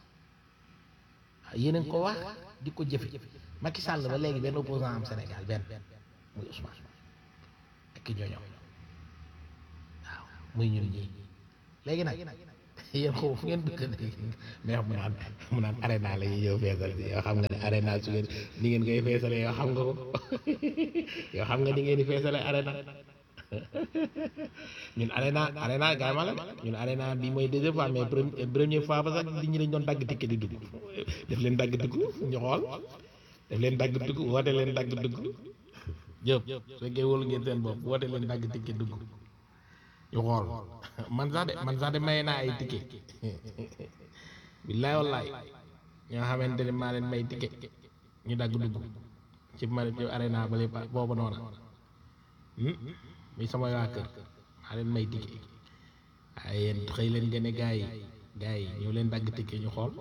yéen a ko wax di ko jëfe Macky Sall ba léegi benn opposant am Sénégal benn muy Ousmane ak ki ñooñoo waaw muy ñun ñii léegi nag yéen xaw fu ngeen dëkk mais mu naan mu naan arena la ñuy ñëw feesal si yoo xam nga ne arena su ngeen ni ngeen koy feesalee yoo xam nga ko yoo xam nga ni ngeen di feesalee arena ñun arena arena gaay ma la ñun arena bi mooy deuxième fois mais première fois ba sax nit ñi dañ doon dagg ticket di dugg def leen dagg dugg ñu xool def leen dagg dugg woote leen dagg dugg jëp su fekkee wóolu ngeen seen bopp woote leen dagg ticket dugg ñu xool man sax de man sax de may naa ay ticket billaay wallaay ñoo xamante ne maa leen may ticket ñu dagg dugg ci ma ci arena ba lépp boobu noona muy sama waa kër maa leen may ticket waaye yéen xëy leen gën a gaa yi gaa yi ñëw leen dagg ticket ñu xool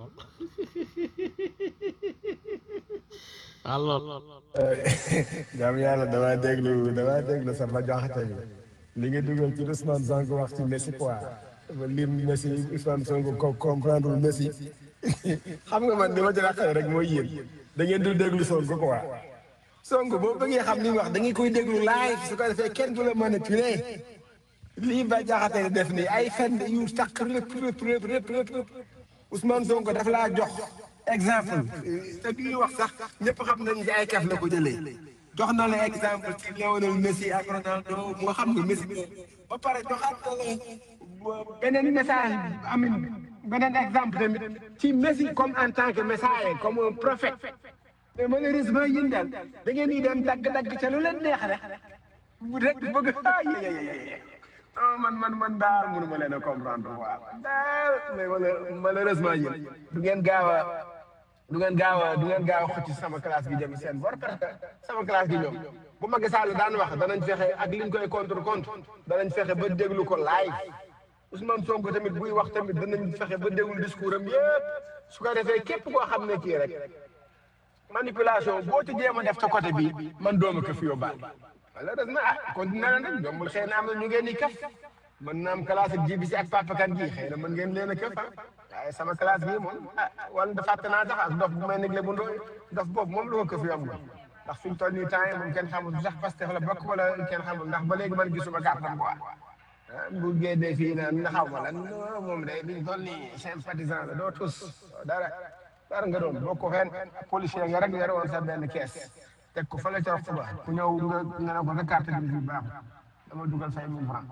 alors jaam yàlla damaa déglu damaa déglu sa ba joxate bi li nga dugal ci Ousmane Sonko wax ci Messi quoi ba lim Messi Ousmane Sonko ko comprendre wul Messi xam nga man li ma ci raqale rek mooy yéen da ngeen dul déglu Sonko quoi Sonko boo bëggee xam li mu wax da ngeen koy déglu live su ko defee kenn du la manipuler lii ba jaxate di def nii ay fen yu takk rëpp rëpp rëpp rëpp rëpp Ousmane Sonko daf laa jox exemple te bi ñuy wax sax ñëpp xam nañ ci ay kaf la ko jëlee jox na la exemple ci Lionel Messi ak Ronaldo moo xam ne Messi ba pare joxaat na la beneen message amin beneen exemple tamit ci Messi comme en tant que messager comme un prophète mais malheureusement yéen daal da ngeen di dem dagg-dagg ca lu leen neex rek rek bëgg ah yéyéyé non man man man daal mënu ma leen a comprendre waaw daal mais malheureusement yéen du ngeen gaaw a du ngeen gaaw a du ngeen gaaw a xëcc sama classe gi jëm seen bor parce que sama classe gi ñoom bu Macky Sall daan wax danañ fexe ak liñ koy contre contre danañ fexe ba déglu ko live Ousmane Sonko tamit buy wax tamit danañ fexe ba déglu discours am yëpp su ko defee képp koo xam ne kii rek manipulation boo ci jéem a def ca côté bi man dooma ko fi yóbbaal malheureusement ah continué na nag jombul xëy na am na ñu ngeen di kaf mën na am classe ak ji bi si ak papakan gi xëy na mën ngeen leen a këf ah waaye sama classe gi moom ah wala da fàtte naa sax ak dof bu may négle bu ndooy dof boobu moom lu ko këf yomb ndax fi ñu toll nii temps yi moom kenn xamul sax Pastef la bokk wala kenn xamul ndax ba léegi man gisuma kàttan quoi ah bu génnee fii naan na xaw ma lan moom day bi ñu toll nii sympathisant la doo tus dara dara nga doon boo ko fenn policier nga rek yore woon sa benn kees teg ko fële ca waxtu ba ku ñëw nga nga ne ko sa carte grise bi baaxul dama dugal say mille francs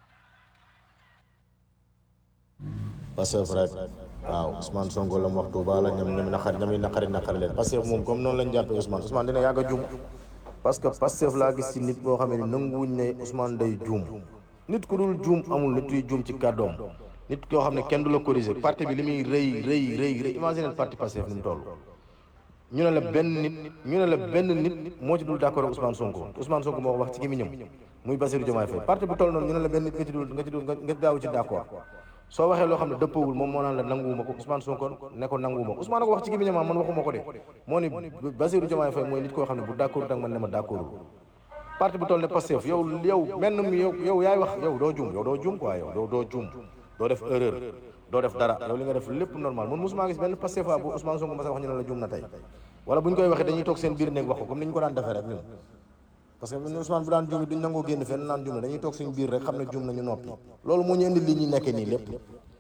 Pastef rek waaw Ousmane Sonko la mu wax Touba la ñoom ñoom naqari ñoom naqari naqari leen Pastef moom comme noonu lañ jàppee Ousmane Ousmane dina yàgg a juum parce que Pastef laa gis ci nit boo xam ne nanguwuñ ne Ousmane day juum nit ku dul juum amul nit kuy juum ci kàddoom nit koo xam ne kenn du la corriger parti bi li muy rëy rëy rëy rëy imagine parti Pastef ni mu toll ñu ne la benn nit ñu ne la benn nit moo ci dul d'accord ak Ousmane Sonko Ousmane Sonko moo ko wax ci gémmiñam muy Bassirou Diomaye Faye parti bu toll noonu ñu ne la benn nit nga ci dul nga ci dul nga daaw ci d'accord soo waxee loo xam ne dëppawul moom moo naan la nanguwuma ko Ousmane Sonko ne ko nanguwuma Ousmane ko wax ci gémmiñam man waxuma ko de moo ni Bassirou Diomaye Faye mooy nit koo xam ne bu d'accord ak man ne ma d'accordul parti bu toll ne Pastef yow yow menn mi yow yow yaay wax yow doo juum yow doo juum quoi yow doo doo juum doo def erreur doo def dara yow li nga def lépp normal man mosuma gis benn Pastef bu Ousmane Sonko ma sa wax ñu ne la juum na tey wala bu ñu koy waxee dañuy toog seen biir néeg wax ko comme ni ñu ko daan defee rek ñun parce que ñun Ousmane bu daan juum duñ nangoo génn fenn naan juum na dañuy toog suñu biir rek xam ne juum nañu noppi loolu moo ñu indi lii ñuy nekkee nii lépp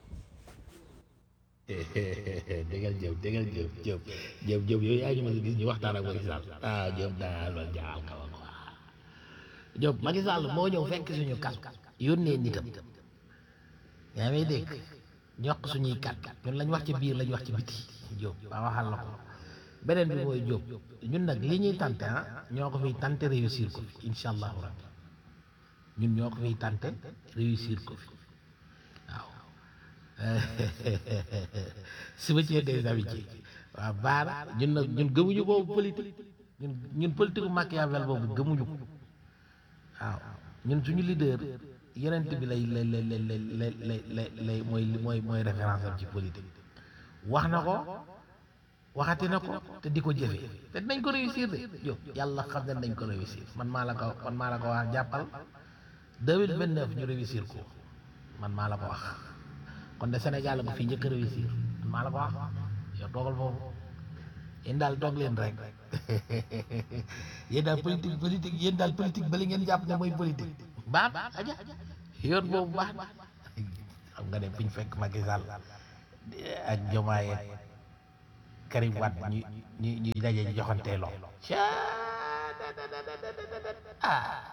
déggal jëw déggal jëw jëw jëw jëw yow yaa ngi ma gis ñu waxtaan ak Macky Sall ah jëw daal ma jaal ka wa quoi jëw Macky Sall moo ñëw fekk suñu kas yónnee nitam yaa may dégg ñoq suñuy kat ñun lañ wax ci biir lañ wax ci biti Diop ba waxal la ko beneen bi mooy Diop ñun nag li ñuy tante ah ñoo ko fiy tante réussir ko fi incha allahu rabbi ñun ñoo ko fiy tante réussir ko fi waaw cimetière des amitiés waaw baara ñun nag ñun gëmuñu boobu politique ñun ñun politique bu Machiavel boobu gëmuñu ko waaw ñun suñu leader yeneen bi lay lay lay lay lay lay lay lay mooy mooy mooy référence am ci politique wax na ko waxati na ko te di ko jëfee te dinañ ko réussir de yow yàlla xam ne nañ ko réussir man maa la ko man maa la ko wax jàppal deux mille vingt neuf ñu réussir ko man maa la ko wax kon de Sénégal la ko fii njëkk a réussir man maa la ko wax yow toogal foofu yéen daal toog leen rek yéen daal politique politique yéen daal politique ba li ngeen jàpp ne mooy politique baax aja yoon boobu baax na xam nga dem fi ñu fekk Macky Sall ak Diomaye ak Karim Wade ñu ñu ñu daje ñu joxantee loxo ah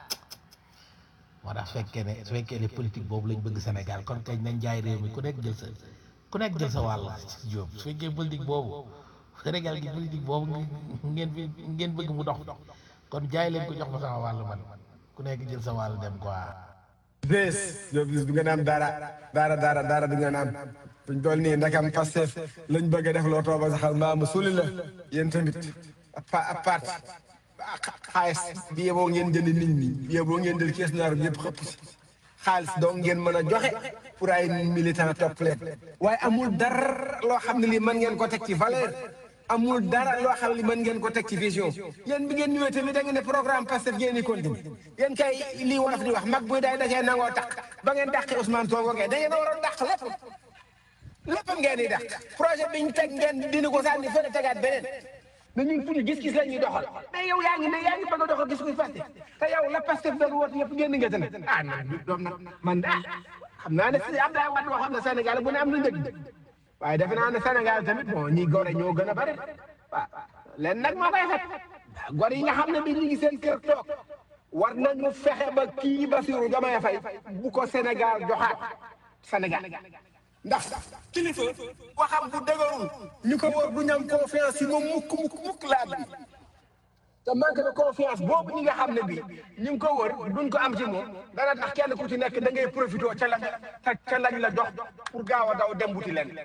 moo tax su fekkee ne su fekkee ne politique boobu lañ bëgg Sénégal kon kañ nañ jaay réew mi ku nekk jël sa ku nekk jël sa wàll ci jóob su fekkee politique boobu Sénégal gi politique boobu ngeen fi ngeen bëgg mu dox kon jaay leen ko jox ma sama wàll man ku nekk jël sa wàll dem quoi. bés Diop bis du ngeen am dara dara dara dara du ngeen am buñ toll nii ndakam Pastef lañ bëgg a def loo tooba saxal mbaa mu suli la yéen tamit a parti xaalis bi yeboo ngeen jënd nit ñi bi yeboo ngeen jël kees naar bi yëpp xëpp si xaalis donc ngeen mën a joxe pour ay militant topp leen waaye amul dara loo xam ne lii mën ngeen ko teg ci valeur amul dara loo xam ne mën ngeen ko teg ci vision yéen bi ngeen ñëwee tamit da ngeen ne programme Pastef ngeen di continuer yéen kay lii wolof di wax mag buy day dacee nangoo tax ba ngeen dàqee Ousmane Sonko kay da ngeen a waroon dàq lépp lépp ngeen di dàq projet bi ñu teg ngeen dindi ko sànni fële tegaat beneen na ñun suñu gis-gis la ñuy doxal mais yow yaa ngi ne yaa ngi bëgg a doxal gis kuy Pastef te yow la Pastef doon woote yëpp génn nga tamit ah man doom nag man ah xam naa ne si Abdoulaye Wade waxoon na Sénégal bu ne am na njëg waaye defe naa ne Sénégal tamit bon ñi gore ñoo gën a bari waaw leen nag moo koy fekk gor yi nga xam ne bi ñu ngi seen kër toog war nañu fexe ba kii Bassirou Diomaye Faye bu ko Sénégal joxaat Sénégal ndax kilifa waxam bu dëgërul ñu ko wóor du ñam confiance yi moom mukk mukk mukk laa bi te manque de confiance boobu ñi nga xam ne bii ñu ngi ko wër duñ ko am ci moom dana tax kenn ku ci nekk da ngay profité ca la ca lañ la jox pour gaaw a daw dem buti leen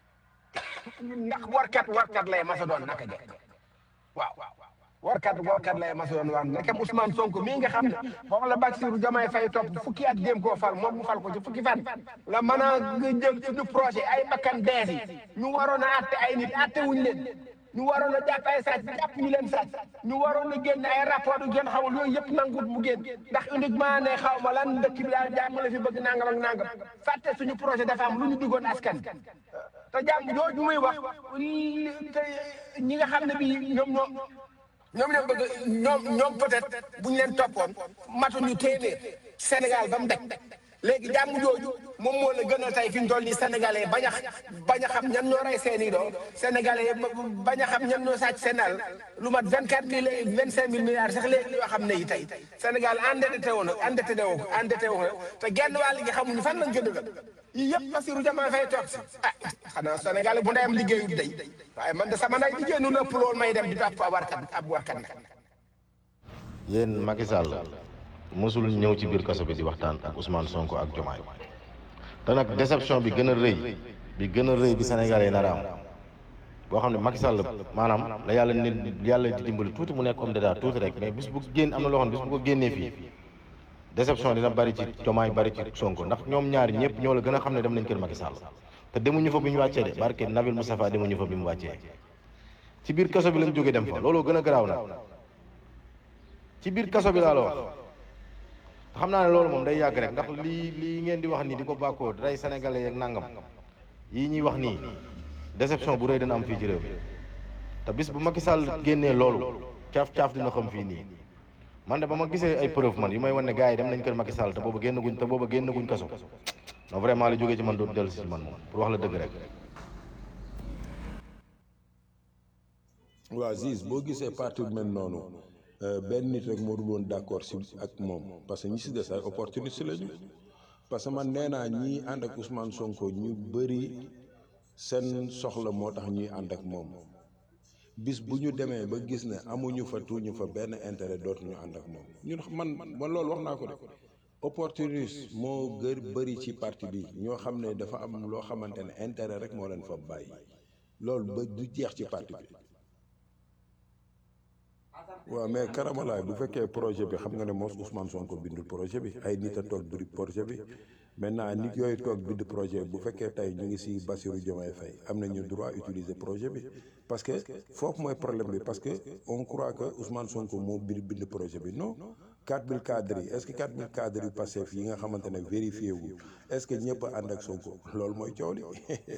ndax warkat warkat lay masa doon naka jekk waaw warkat warkat lay masa doon waan nekkam Ousmane Sonko mii nga xam ne moom la Bassirou Diomaye Faye topp fukki at jéem koo fal moom mu fal ko ci fukki fan la mën a jël ci projet ay bakkan dees yi ñu waroon a atte ay nit atte wuñ leen ñu waroon a jàpp ay sàcc jàpp ñu leen sàcc ñu waroon a génn ay rapport yu gën xamul yooyu yëpp nangut mu génn ndax uniquement ne xaw ma lan dëkk bi daal jàmm la fi bëgg nangam ak nangam fàtte suñu projet dafa am lu ñu diggoon askan te jàmm jooju muy wax te ñi nga xam ne bi ñoom ñoo ñoom ñoo bëgg ñoom ñoom peut-être bu ñu leen toppoon matuñu téeméer Sénégal ba mu daj léegi jàmm jooju moom moo la gën a tey fi ñu toll nii sénégalais bañ a bañ a xam ñan ñoo rey seen i doom sénégalais bañ a xam ñan ñoo sàcc seen àll lu mat vingt quatre mille vingt cinq mille milliards sax léegi yoo xam ne yi tey Sénégal endetté woon endetté woo endetté woo te genn wàll gi xamuñu fan lañ ko dugal yii yëpp Bassirou Diomaye Faye toog si ah xanaa Sénégal bu ndeyam liggéeyut day waaye man de sama nday liggéey nu lépp loolu may dem di topp ab warkat ab warkat nag yéen Macky Sall mosul ñëw ci biir kaso bi di waxtaan ak Ousmane Sonko ak Diomaye te nag déception bi gën a rëy bi gën a rëy bi Sénégalais yi nar a am boo xam ne Macky Sall maanaam la yàlla ne yàlla di dimbali tuuti mu nekk homme d'état tuuti rek mais bis bu génn am na loo xam ne bis bu ko génnee fii déception dina bari ci Diomaye bari ci Sonko ndax ñoom ñaari ñëpp ñoo la gën a xam ne dem nañ kër Macky Sall te demuñu fa bi ñu wàccee de barke Nabil Moustapha demuñu fa bi mu wàccee ci biir kaso bi lañ jógee dem fa looloo gën a garaaw nag ci biir kaso bi laa la wax xam naa ne loolu moom day yàgg rek ndax lii lii ngeen di wax nii di ko bàkkoo rey sénégalais yeeg nangam yii ñuy wax nii déception bu rëy dana am fii ci réew mi te bis bu Macky Sall génnee loolu caaf caaf dina xam fii nii man de ba ma gisee ay preuve man yu may wan ne gars yi dem nañ kër Macky Sall te booba génn guñ te booba génn guñ kaso non vraiment li jógee ci man dootu dellu si ci man moom pour wax la dëgg rek. waa Ziz boo gisee parti bu mel noonu benn nit rek moo dul woon d'accord si ak moom parce que ñi si des ay opportuniste lañu parce que man nee naa ñii ànd ak Ousmane Sonko ñu bëri seen soxla moo tax ñuy ànd ak moom bis bu ñu demee ba gis ne amuñu fa tuuñu fa benn intérêt dootuñu ànd ak moom ñun man man loolu wax naa ko de opportuniste moo gër bëri ci parti bi ñoo xam ne dafa am loo xamante ne intérêt rek moo leen fa bàyyi loolu ba du jeex ci parti bi waaw mais karamalaay bu fekkee projet bi xam nga ne moos Ousmane Sonko bindul projet bi ay nit a toog bind projet bi maintenant nit yooyu toog bind projet bu fekkee tey ñu ngi si Bassirou Diomaye Faye am nañu droit utiliser projet bi parce que foofu mooy problème bi parce que on croit que Ousmane Sonko moo bind bind projet bi non 4000 cadres yi est ce que 4000 cadres yu Pastef yi nga xamante ne vérifié wu est ce que ñëpp a ànd ak Sonko loolu mooy coow li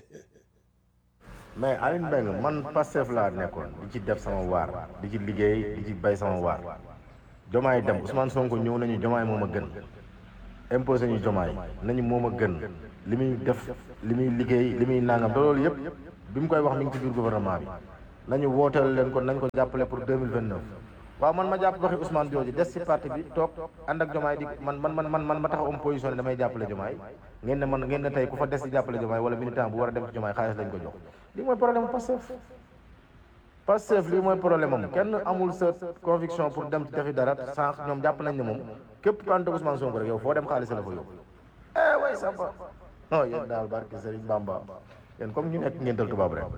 mais Aline Mbengue man Pastef laa nekkoon di ci def sama waar di ci liggéey di ci bay sama waar Jomaay dem Ousmane Sonko ñëw nañu Jomaay moom a gën imposé ñu jomaay nañu moom a gën li muy def li muy liggéey li muy nangam te loolu yëpp bi mu koy wax mi ngi ci biir gouvernement bi nañu wooteel leen ko nañ ko jàppale pour 2029 waaw man ma jàpp waxi Ousmane Diodji des ci parti bi toog ànd ak jomaay di man man man man man ma tax am position ne damay jàppale jomaay ngeen ne man ngeen ne tey ku fa des ci jàppale jomaay wala militant bu war a dem ci jomaay xaalis lañ ko jox lii mooy problème Pastef Pastef lii mooy problème am kenn amul sa conviction pour dem ci defi dara sànq ñoom jàpp nañ ne moom képp ku ànd ak Ousmane Sonko rek yow foo dem xaalis la fa yóbbu eh way samba non yéen daal barke Serigne Bamba yéen comme ñu nekk ngeental tubaab rek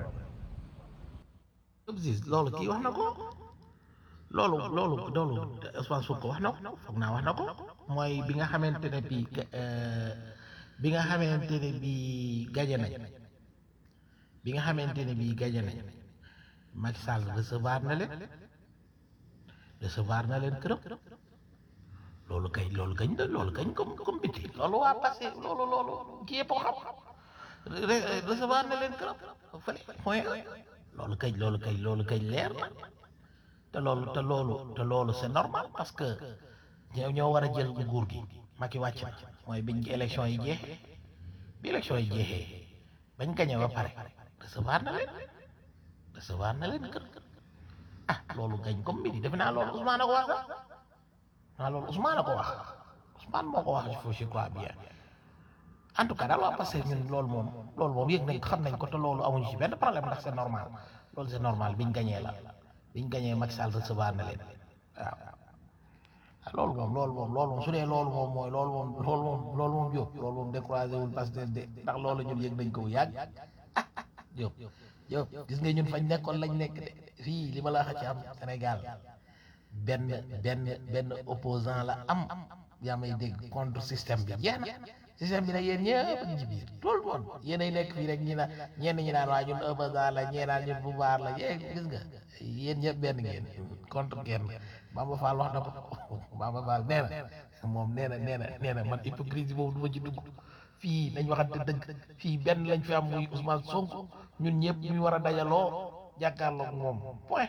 Obsis loolu kii wax na ko loolu loolu loolu Ousmane Sonko wax na ko foog naa wax na ko mooy bi nga xamante ne bii bi nga xamante ne bii gaje nañ bi nga xamante ne bii gaje nañ Macky Sall recevoir na leen recevoir na leen këram loolu kay loolu kañ la loolu kañ comme comme biti loolu waa passé loolu loolu kii yëpp ko xam recevoir na leen këram fële point loolu kañ loolu kañ loolu kañ leer na te loolu te loolu te loolu c'est normal parce que ñoo ñoo war a jël nguur gi Macky wàcc na mooy biñ élection yi jeexee bi élection yi jeexee bañ gañe ba pare recevoir na leen recevoir na leen kër ah loolu gañ comme midi defe naa loolu Ousmane a ko wax sax naa loolu Ousmane a ko wax Ousmane moo ko wax foofu je crois bien en tout cas daal waa parce que ñun loolu moom loolu moom yëg nañ ko xam nañ ko te loolu amuñu ci benn problème ndax c'est normal loolu c'est normal biñ gañee la biñ gañee Macky Sall recevoir na leen waaw ah loolu moom loolu moom loolu moom su dee loolu moom mooy loolu moom loolu moom loolu moom Diop loolu moom découragé wul parce que de ndax loolu ñun yëg nañ ko bu yàgg ah Diop Diop gis nga ñun fañ nekkoon lañ nekk de fii li ma la wax ci am Sénégal benn benn benn opposant la am yaa may dégg contre système bi jeex na système bi nag yéen ñëpp ñu ci biir tout le monde yéenay nekk fii rek ñi na ñenn ñi naan waa ñun opposant la ñee naan ñun pouvoir la yéen gis nga yéen ñëpp benn ngeen contre kenn Bamba Fall wax na ko Bamba Fall nee na moom nee na nee na nee na man hypocrisie boobu du ma ci dugg fii nañ waxante dëgg fii benn lañ fi am muy Ousmane Sonko ñun ñëpp ñu war a dajaloo jàkkaarloog moom point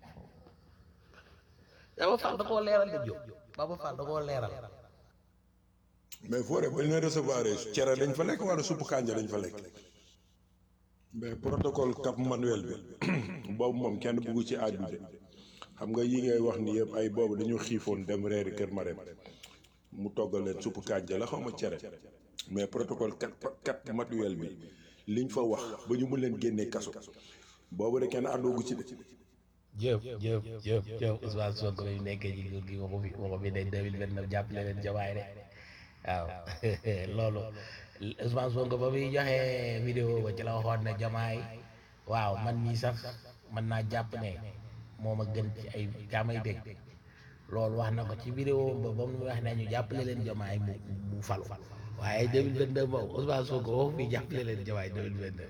Bamba Fall da koo leeral de Diop Bamba Fall da koo leeral mais foore ba ñu recevoir cere dañ fa lekk wala suppu kànja dañ fa lekk mais protocole Cap Manuel bi boobu moom kenn bugg ci aaju de xam nga yi ngay wax ni yëpp ay boobu dañu xiifoon dem reeri kër Marème mu toggal leen suppu kànja la xaw ma cere mais protocole Cap Cap Manuel bi liñ fa wax ba ñu mun leen génnee kaso boobu de kenn àndoogu ci de Diop Diop Diop Diop Ousmane Sonko bi nekkee ci nguur gi waxu fi waxu fi ne 2029 jàppale leen jawaay de waaw loolu Ousmane Sonko ba muy joxe vidéo ba ci la waxoon ne jamaay waaw man mii sax mën naa jàpp ne moom a gën ci ay jaamay dégg loolu wax na ko ci vidéo ba ba mu wax ne ñu jàppale leen jamaay mu mu falu waaye 2022 moom Ousmane Sonko waxu fi jàppale leen jamaay 2022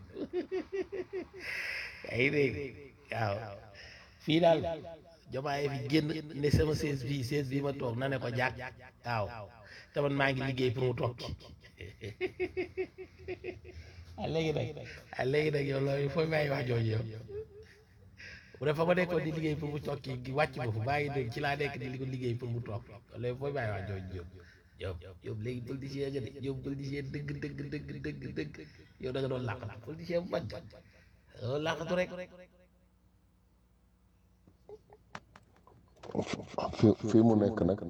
ay dégg waaw fii daal jamaay fi génn ne sama sees bii sees bii ma toog na ne ko jàkk waaw te man maa ngi liggéey pour mu toog ci ah léegi nag ah léegi nag yow loolu fooy bàyyi wax jooju yow bu dee fa ma nekkoon di liggéey pour mu toog ci wàcc ma fu bàyyi dégg ci laa nekk di ko liggéey pour mu toog léegi fooy bàyyi wax jooju yow yow yow léegi politicien nga de yow politicien dëgg dëgg dëgg dëgg dëgg yow da nga doon làqatu politicien bu mag nga làqatu rek. fi fii mu nekk nag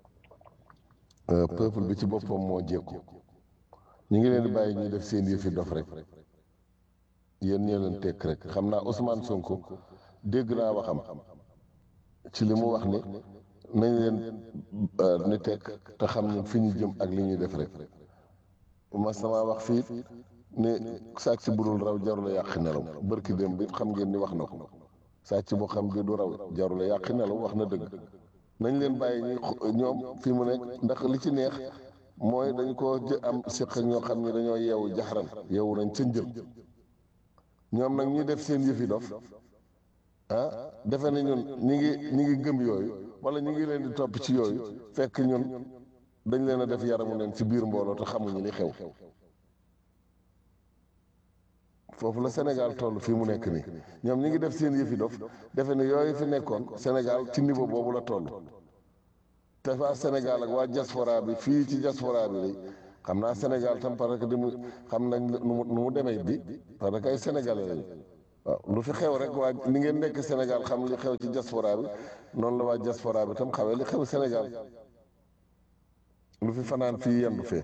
peuple bi ci boppam moo jékku ñu ngi leen di bàyyi ñuy def seen yëfi dof rek yéen ñoo leen tekk rek xam naa Ousmane Sonko dégg naa waxam ci li mu wax ni nañ leen ni tekk te xam ne fi ñu jëm ak li ñuy def rek ma sama wax fii ne sàcc si budul raw jarul a yàq nelaw bërki dem bi xam ngeen ni wax na ko sàcc boo xam bi du raw jarul a yàq nelaw wax na dëgg nañ leen bàyyi ñuy ñoom fi mu nekk ndax li ci neex mooy dañ ko jë am siq ak ñoo xam ne dañoo yeewu jaxaran yeewu nañ ca njël ñoom nag ñuy def seen yëfi dof ah defe na ñun ñi ngi ñi ngi gëm yooyu wala ñu ngi leen di topp ci yooyu fekk ñun dañ leen a def yaramu leen ci biir mbooloo te xamuñu li xew foofu la Sénégal toll fii mu nekk nii ñoom ñi ngi def seen yëfi dof defe ne yooyu fi nekkoon Sénégal ci niveau boobu la toll te waa Sénégal ak waa diaspora bi fii ci diaspora bi lay xam naa Sénégal tam parce que di mu xam nañ nu mu nu mu demee bi parce que ay sénégalais lañu waaw lu fi xew rek waa ni ngeen nekk Sénégal xam li xew ci diaspora bi noonu la waa diaspora bi tam xawee li xew Sénégal lu fi fanaan fii yendu fee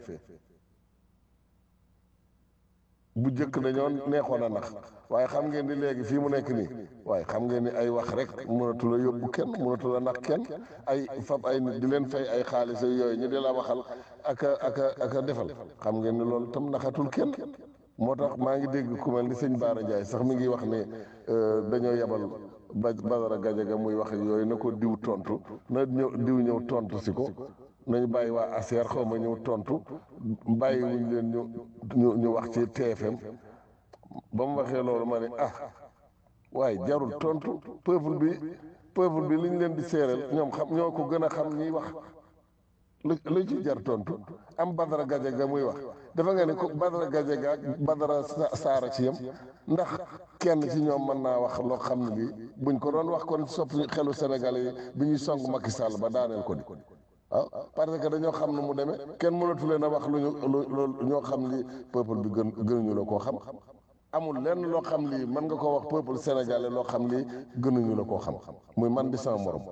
bu jëkk dañoo neexoon a nax waaye xam ngeen ni léegi fii mu nekk nii waaye xam ngeen ni ay wax rek mënatu la yóbbu kenn mënatu la nax kenn ay fab ay nit di leen fay ay xaalis yooyu ñu di la waxal ak a ak a ak a defal xam ngeen ni loolu tam naxatul kenn moo tax maa ngi dégg ku mel ni sëñ Baara Ndiaye sax mi ngi wax ne dañoo yebal ba Badara Gajaga muy wax ak yooyu na ko diw tontu na ñëw diw ñëw tontu si ko nañu bàyyi waa ACR xaw ma ñëw tontu bàyyi wuñ leen ñu ñu ñu wax ci TFM ba mu waxee loolu ma ne ah waaye jarul tontu peuple bi peuple bi liñ leen di séeréel ñoom xam ñoo ko gën a xam ñiy wax lu lu ci jar tontu am Badara Gajaga muy wax dafa nga ne ko Badara Gajaga ak Badara Saara ci yam ndax kenn ci ñoom mën naa wax loo xam ne lii buñ ko doon wax kon sopp xelu Sénégal yi bi ñuy song Macky Sall ba daaneel ko di waaw parce que dañoo xam ne mu demee kenn mënatu leen a wax lu ñu lu ñoo xam li peuple bi gën gënuñu la koo xam amul lenn loo xam lii mën nga koo wax peuple sénégalais loo xam lii gënuñu la koo xam muy man di sama morom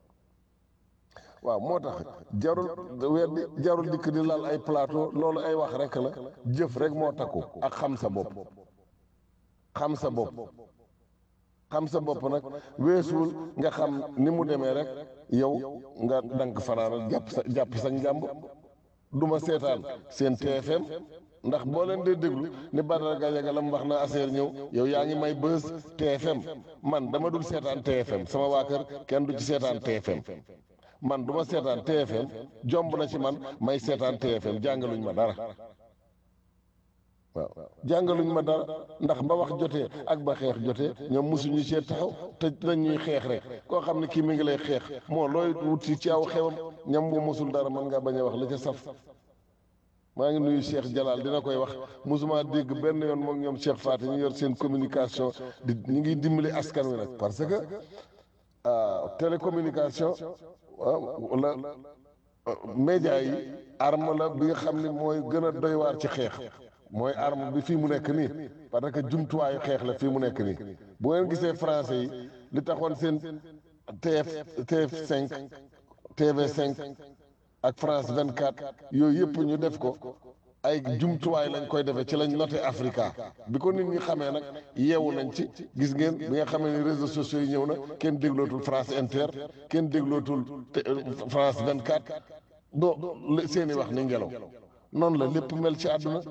waaw moo tax jarul weddi jarul dikk di laal ay plateau loolu ay wax rek la jëf rek moo takku ak xam sa bopp xam sa bopp xam sa bopp nag weesuwul nga xam ni mu demee rek yow nga dank fanaanal jàpp sa jàpp sa njàmb du ma seetaan seen TFM ndax boo leen dee déglu ni Badara Gajaga la mu wax na affaire ñëw yow yaa ngi may bës TFM man dama dul seetaan TFM sama waa kër kenn du ci seetaan TFM man du ma seetaan TFM jomb na ci man may seetaan TFM jàngaluñ ma dara waaw jàngaluñ ma dara ndax ba wax jotee ak ba xeex jotee ñoom mosuñu see taxaw te dañuy xeex rek koo xam ne kii mi ngi lay xeex moo looy wut si ci aw xewam ñam bu mosul dara mën ngaa bañ a wax la ca saf maa ngi nuyu Cheikh Jalal dina koy wax mosuma dégg benn yoon moom ñoom Cheikh Faty ñu yor seen communication di ñu ngi dimbali askan wi nag parce que télécommunication waaw la média yi arme la bi nga xam ne mooy gën a doy waar ci xeex mooy arme bi fii mu nekk nii parce que jumtuwaayu xeex la fii mu nekk nii bu ngeen gisee français yi li taxoon seen TF TF5 TV5 ak France 24 yooyu yëpp ñu def ko ay jumtuwaay lañ koy defee ci lañ noté Africa bi ko nit ñi xamee nag yeewu nañ ci gis ngeen bi nga xamee ni réseaux sociaux yi ñëw na kenn déglootul France Inter kenn déglootul France 24 do seeni wax ni ngelaw noonu la lépp mel ci àdduna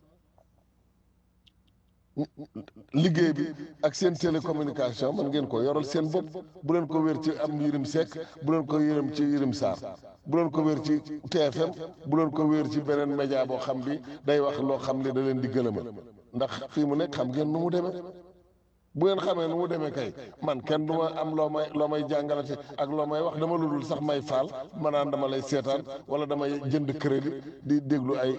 liggéey bi ak seen télécommunication man ngeen ko yoral seen bopp bu leen ko wér ci am Yirim Seck bu leen ko yërëm ci Yirim Sarr bu leen ko wér ci TFM bu leen ko wér ci beneen média boo xam bi day wax loo xam ne da leen di gëlëmal ndax fii mu nekk xam ngeen nu mu demee bu ngeen xamee nu mu demee kay man kenn du ma am loo may loo may jàngalati ak loo may wax dama lu dul sax may faal ma naan dama lay seetaan wala damay jënd crédit di déglu ay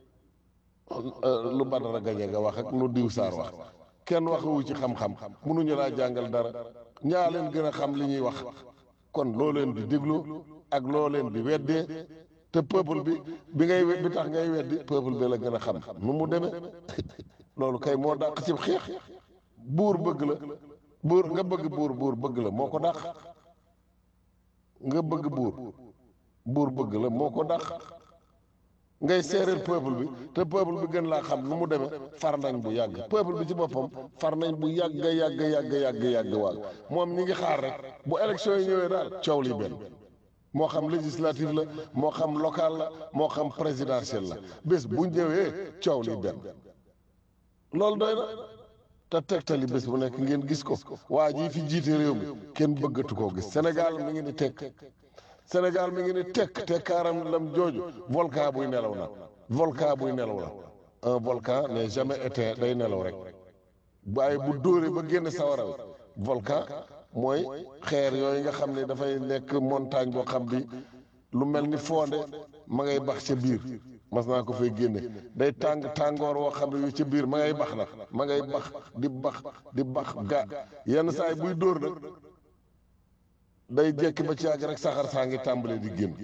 lu Badara Gajaga wax ak lu diw Saar wax kenn waxuwu ci xam-xam mënuñu laa jàngal dara ñaa leen gën a xam li ñuy wax kon loo leen di déglu ak loo leen di weddee te peuple bi bi ngay bi tax ngay weddi peuple bi la gën a xam nu mu demee loolu kay moo dàq ci xeex buur bëgg la buur nga bëgg buur buur bëgg la moo ko dàq nga bëgg buur buur bëgg la moo ko dàq ngay séeréer peuple bi te peuple bi gën laa xam nu mu demee far nañ bu yàgg peuple bi ci boppam far nañ bu yàgg yàgg yàgg yàgg yàgg waag moom ñi ngi xaar rek bu élection yi ñëwee daal coow li benn moo xam législative la moo xam local la moo xam présidentiel la bés bu ñëwee coow li benn loolu doy na te tegtali bés bu nekk ngeen gis ko waa jii fi jiite réew mi kenn bëggatu koo gis Sénégal mi ngi ni tekk Sénégal mi ngi ni tekk tekkaaram lam jooju volcan buy nelaw na volcan buy nelaw la un volcan n'est jamais éteint day nelaw rek waaye bu dóoree ba génn sawara wi volcan mooy xeer yooyu nga xam ne dafay nekk montagne boo xam bi lu mel ni fonde ma ngay bax ca biir mas naa ko fay génne day tàng tàngoor woo xam ne yu ca biir ma ngay bax na ma ngay bax di bax di bax ga yenn saa yi buy dóor nag day jekki ba ci yàgg rek saxar saa ngi tàmbalee di génn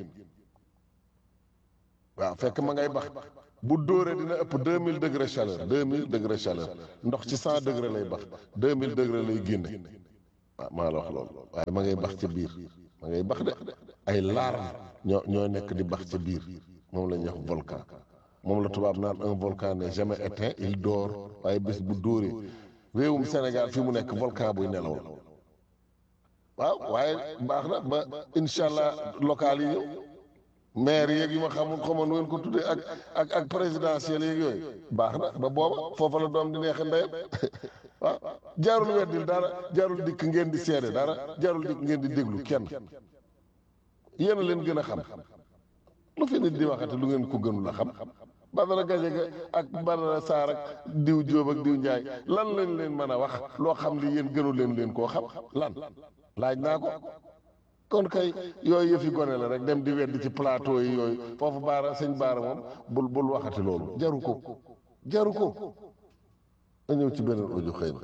waaw fekk ma ngay bax bu dóoree dina ëpp deux mille degré chaleur deux mille degré chaleur ndox ci cent degré lay bax deux mille degré lay génne waaw maa la wax loolu waaye ma ngay bax ci biir ma ngay bax de ay larme ñoo ñoo nekk di bax ci biir moom la ñuy wax volcan moom la tubaab naan un volcan n'est jamais éteint il dort waaye bés bu dóoree réewum Sénégal fi mu nekk volcan buy nelaw la waaw waaye baax na ba incha allah local yi ñëw maire yeeg yi ma xamul xamoon nu ngeen ko tuddee ak ak ak présidentiel yeeg yooyu baax na ba booba foofa la doom di neexe ndeyam waaw jaarul weddil dara jaarul dikk ngeen di seede dara jaarul dikk ngeen di déglu kenn yéen a leen gën a xam lu fi nit di waxati lu ngeen ko gënul a xam Badara Gadiaga ak Badara Sarr ak diw Jóob ak diw Njaay lan lañ leen mën a wax loo xam li yéen gënu leen leen koo xam lan laaj naa ko kon kay yooyu yëfi gone la rek dem di weddi ci plateau yi yooyu foofu baara sëñ baara moom bul bul waxati loolu jaru ko jaru ko a ñëw ci beneen audio xëy na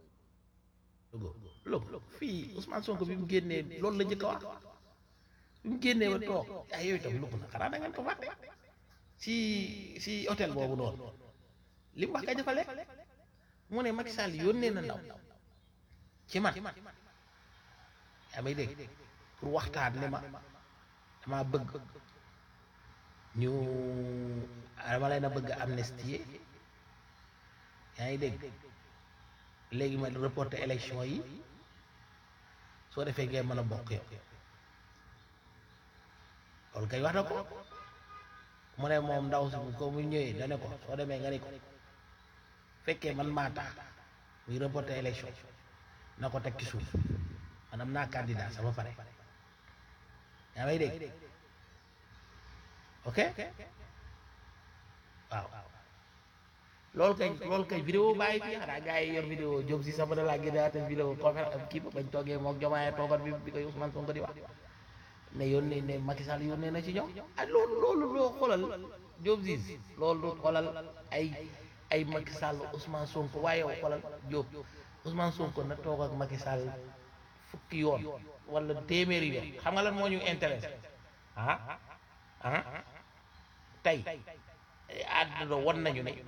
logo fii Ousmane Sonko bi mu génnee loolu la njëkk a wax bi mu génnee ba toog ay yooyu tam lugg na xanaa da ngeen ko fàtte si si hôtel boobu noonu li mu wax kay dafa lekk mu ne Macky Sall yónnee na ndaw ci man yaa may dégg pour waxtaan ne ma dama bëgg ñu dama leen a bëgg amnistie yaa ngi dégg léegi ma reporter élection yi soo defee ngeen mën a bokk yow loolu kay wax na ko mu ne moom ndaw si ko mu ñëwee da ne ko soo demee nga ne ko fekkee man maa tax muy reporter élection na ko teg ci suuf man am naa candidat sama pare yaa may dégg ok waaw loolu kay loolu kay vidéo bàyyi fii xanaa gars yi yor vidéo Diop si sama da laa génnaate vidéo conférence am kii ba bañ toogee moom jomaayee toogat bi bi koy Ousmane Sonko di wax ne yónnee ne Macky Sall yónnee na ci ñoom ah loolu loolu loo xoolal Diop si loolu du xoolal ay ay Macky Sall Ousmane Sonko waaye yow xoolal Diop Ousmane Sonko na toog ak Macky Sall fukki yoon wala téeméeri yoon xam nga lan moo ñu intéressé ah ah tey àdduna won nañu ne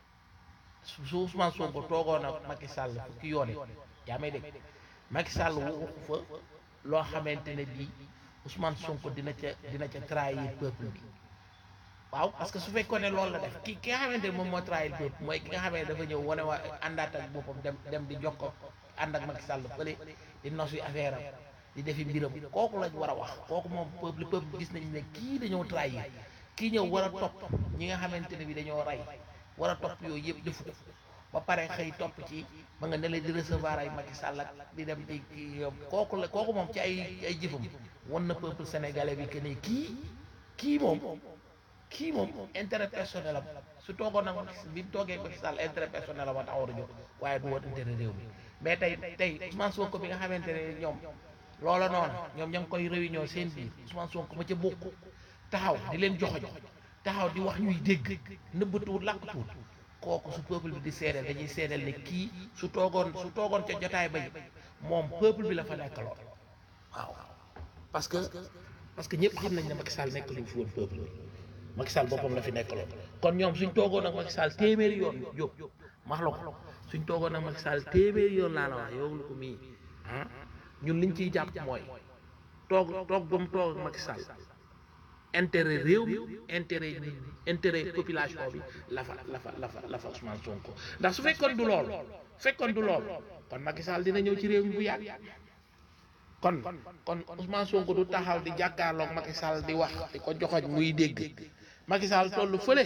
su su Ousmane Sonko toogoon ak Macky Sall fukki yoon yaa may dégg Macky Sall waxu fa loo xamante ne bii Ousmane Sonko dina ca dina ca trahir peuple bi waaw parce que su fekkoon ne loolu la def ki ki nga xamante ne moom moo trahir peuple mooy ki nga xamante ne dafa ñëw wane waa àndaat ak boppam dem dem di jox ko ànd ak Macky Sall fële di nos yi affaire am di defi mbiram kooku lañ war a wax kooku moom peuple peuple gis nañu ne kii dañoo trahir kii ñëw war a topp ñi nga xamante ne bi dañoo rey war a topp yooyu yëpp defu ko ba pare xëy topp ci ma nga ne la di recevoir ay Macky Sall ak di dem di kooku la kooku moom ci ay ay jëfam wan na peuple sénégalais bi que ne kii kii moom kii moom intérêt personnel am su toogoon nag bi mu toogee Macky Sall intérêt personnel am a taxaw a jóg waaye du woon intérêt réew mi mais tey tey Ousmane Sonko bi nga xamante ne ñoom loola noonu ñoom ña ngi koy réunion seen biir Ousmane Sonko ma ca bokk taxaw di leen joxoñ taxaw di wax ñuy dégg nëbbatuwut làqatuwut kooku su peuple bi di seedeel dañuy seedeel ne kii su toogoon su toogoon ca jotaay bay moom peuple bi la fa nekkaloon waaw parce que parce que ñëpp xam nañ ne Macky Sall nekk luñ fi woon peuple bi Macky Sall boppam la fi nekkaloon kon ñoom suñ toogoon ak Macky Sall téeméeri yoon jóg max la ko suñ toogoon ak Macky Sall téeméeri yoon laa la wax yow lu ko mii ah ñun liñ ciy jàpp mooy toog toog ba mu toog ak Macky Sall intérêt réew mi intérêt intérêt population bi la fa la fa la fa la fa Ousmane Sonko ndax su fekkoon du lool fekkoon du lool kon Macky Sall dina ñëw ci réew mi bu yàgg kon kon Ousmane Sonko du taxaw di jàkkaarloog Macky Sall di wax di ko joxoñ muy dégg Macky Sall tollu fële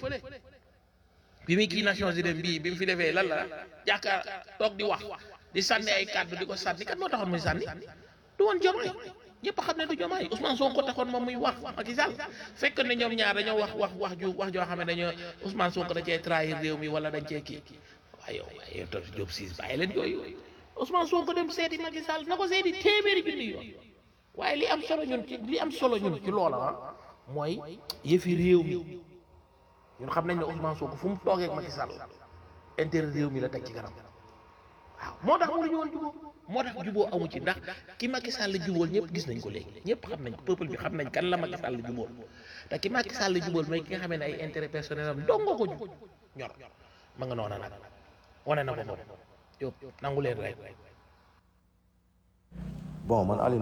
bi muy kii Nations Unies bii bi mu fi defee lan la jàkkaar toog di wax di sànni ay kàddu di ko sànni kat moo taxoon muy sànni du woon Diomaye ñëpp xam ne du Diomaye Ousmane Sonko taxoon moom muy wax Macky Sall fekk ne ñoom ñaar dañoo wax wax wax ju wax joo xam ne dañoo Ousmane Sonko da cee trahir réew mi wala dañ cee kii waaye yow waaye yow tam Diop siis bàyyi leen yooyu Ousmane Sonko dem seeti Macky Sall na ko seeti téeméeri junni yoon waaye li am solo ñun ci li am solo ñun ci loola ah mooy yëfi réew mi ñun xam nañ ne Ousmane Sonko fu mu toogee ak Macky Sall intérêt réew mi la teg ci kanam waaw moo tax mënuñu woon jubóo moo tax juboo amu ci ndax ki Macky Sall jubóol ñëpp gis nañ ko léegi ñëpp xam nañ peuple bi xam nañ kan la Macky Sall jubóol te ki Macky Sall jubóol mooy ki nga xamee ne ay intérêt personnel am dong nga ko ju ñor ma nga noona nag wane na ko moom yow nangu leen rek bon man Aliou